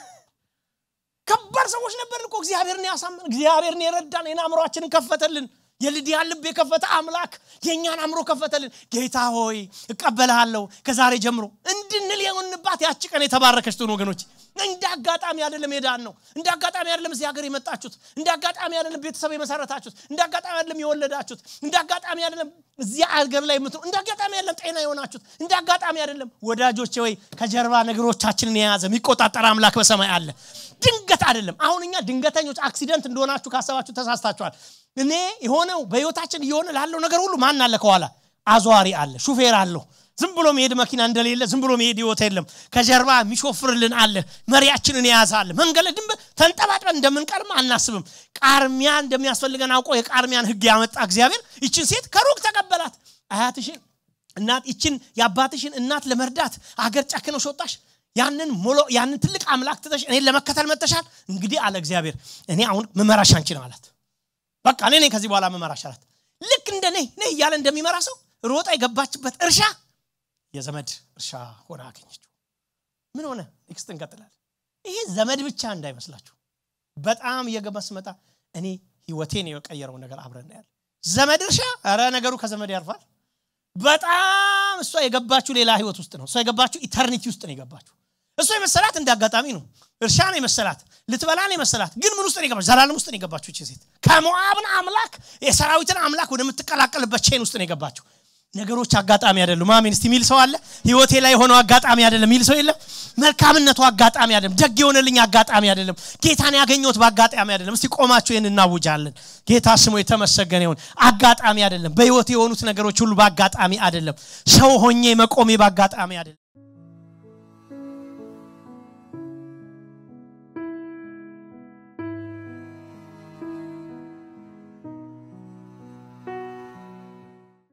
ከባድ ሰዎች ነበርን እኮ እግዚአብሔርን ያሳመን እግዚአብሔርን የረዳን ይህን አእምሯችንን ከፈተልን የልዲያን ልብ የከፈተ አምላክ የእኛን አእምሮ ከፈተልን ጌታ ሆይ እቀበልሃለሁ ከዛሬ ጀምሮ እንድንል የሆንባት ያቺ ቀን የተባረከች ትሆን ወገኖች እንደ አጋጣሚ አይደለም ሄዳን ነው እንደ አጋጣሚ አይደለም እዚህ ሀገር የመጣችሁት እንደ አጋጣሚ አይደለም ቤተሰብ የመሰረታችሁት እንደ አጋጣሚ አይደለም የወለዳችሁት እንደ አጋጣሚ አይደለም እዚህ ሀገር ላይ የምትኖ እንደ አጋጣሚ አይደለም ጤና የሆናችሁት እንደ አጋጣሚ አይደለም ወዳጆች ወይ ከጀርባ ነገሮቻችንን የያዘ የሚቆጣጠር አምላክ በሰማይ አለ ድንገት አይደለም አሁን እኛ ድንገተኞች አክሲደንት እንደሆናችሁ ካሰባችሁ ተሳስታችኋል እኔ የሆነው በህይወታችን እየሆነ ላለው ነገር ሁሉ ማን አለ ከኋላ አዟሪ አለ ሹፌር አለሁ ዝም ብሎ መሄድ መኪና እንደሌለ ዝም ብሎ መሄድ ህይወት የለም ከጀርባ የሚሾፍርልን አለ መሪያችንን የያዘ አለ መንገድ ድንብ ተንጠባጥበን እንደምንቀርም አናስብም ቃርሚያ እንደሚያስፈልገን አውቆ የቃርሚያን ህግ ያመጣ እግዚአብሔር ይችን ሴት ከሩቅ ተቀበላት አያትሽን እናት ይችን የአባትሽን እናት ለመርዳት አገር ጨክነው ወጣሽ ያንን ሞሎ ያንን ትልቅ አምላክ ትተሽ እኔን ለመከተል መተሻል እንግዲህ አለ እግዚአብሔር እኔ አሁን መመራሽ አንቺ ነው አላት በቃ እኔ ነኝ ከዚህ በኋላ መመራሽ አላት ልክ እንደ ነይ ነይ እያለ እንደሚመራ ሰው ሮጣ የገባችበት እርሻ የዘመድ እርሻ ሆነ አገኘችው ምን ሆነ ኔክስት እንቀጥላል ይሄ ዘመድ ብቻ እንዳይመስላችሁ በጣም እየገባ ስመጣ እኔ ህይወቴን የቀየረው ነገር አብረን ያለ ዘመድ እርሻ ረ ነገሩ ከዘመድ ያርፋል በጣም እሷ የገባችሁ ሌላ ህይወት ውስጥ ነው እሷ የገባችሁ ኢተርኒቲ ውስጥ ነው የገባችሁ እሷ የመሰላት እንደ አጋጣሚ ነው እርሻ ነው የመሰላት ልትበላ ነው የመሰላት ግን ምን ውስጥ ነው የገባችሁ ዘላለም ውስጥ ነው የገባችሁ ይቺ ሴት ከሞአብን አምላክ የሰራዊትን አምላክ ወደምትቀላቀልበት ቼን ውስጥ ነው የገባችሁ ነገሮች አጋጣሚ አይደሉም አሜን እስቲ ሚል ሰው አለ ህይወቴ ላይ የሆነው አጋጣሚ አይደለም ሚል ሰው የለም መልካምነቱ አጋጣሚ አይደለም ደግ የሆነልኝ አጋጣሚ አይደለም ጌታን ያገኘሁት በአጋጣሚ አይደለም እስቲ ቆማችሁ ይህን እናውጃለን ጌታ ስሙ የተመሰገነ ይሁን አጋጣሚ አይደለም በህይወት የሆኑት ነገሮች ሁሉ በአጋጣሚ አይደለም ሰው ሆኜ መቆሜ በአጋጣሚ አይደለም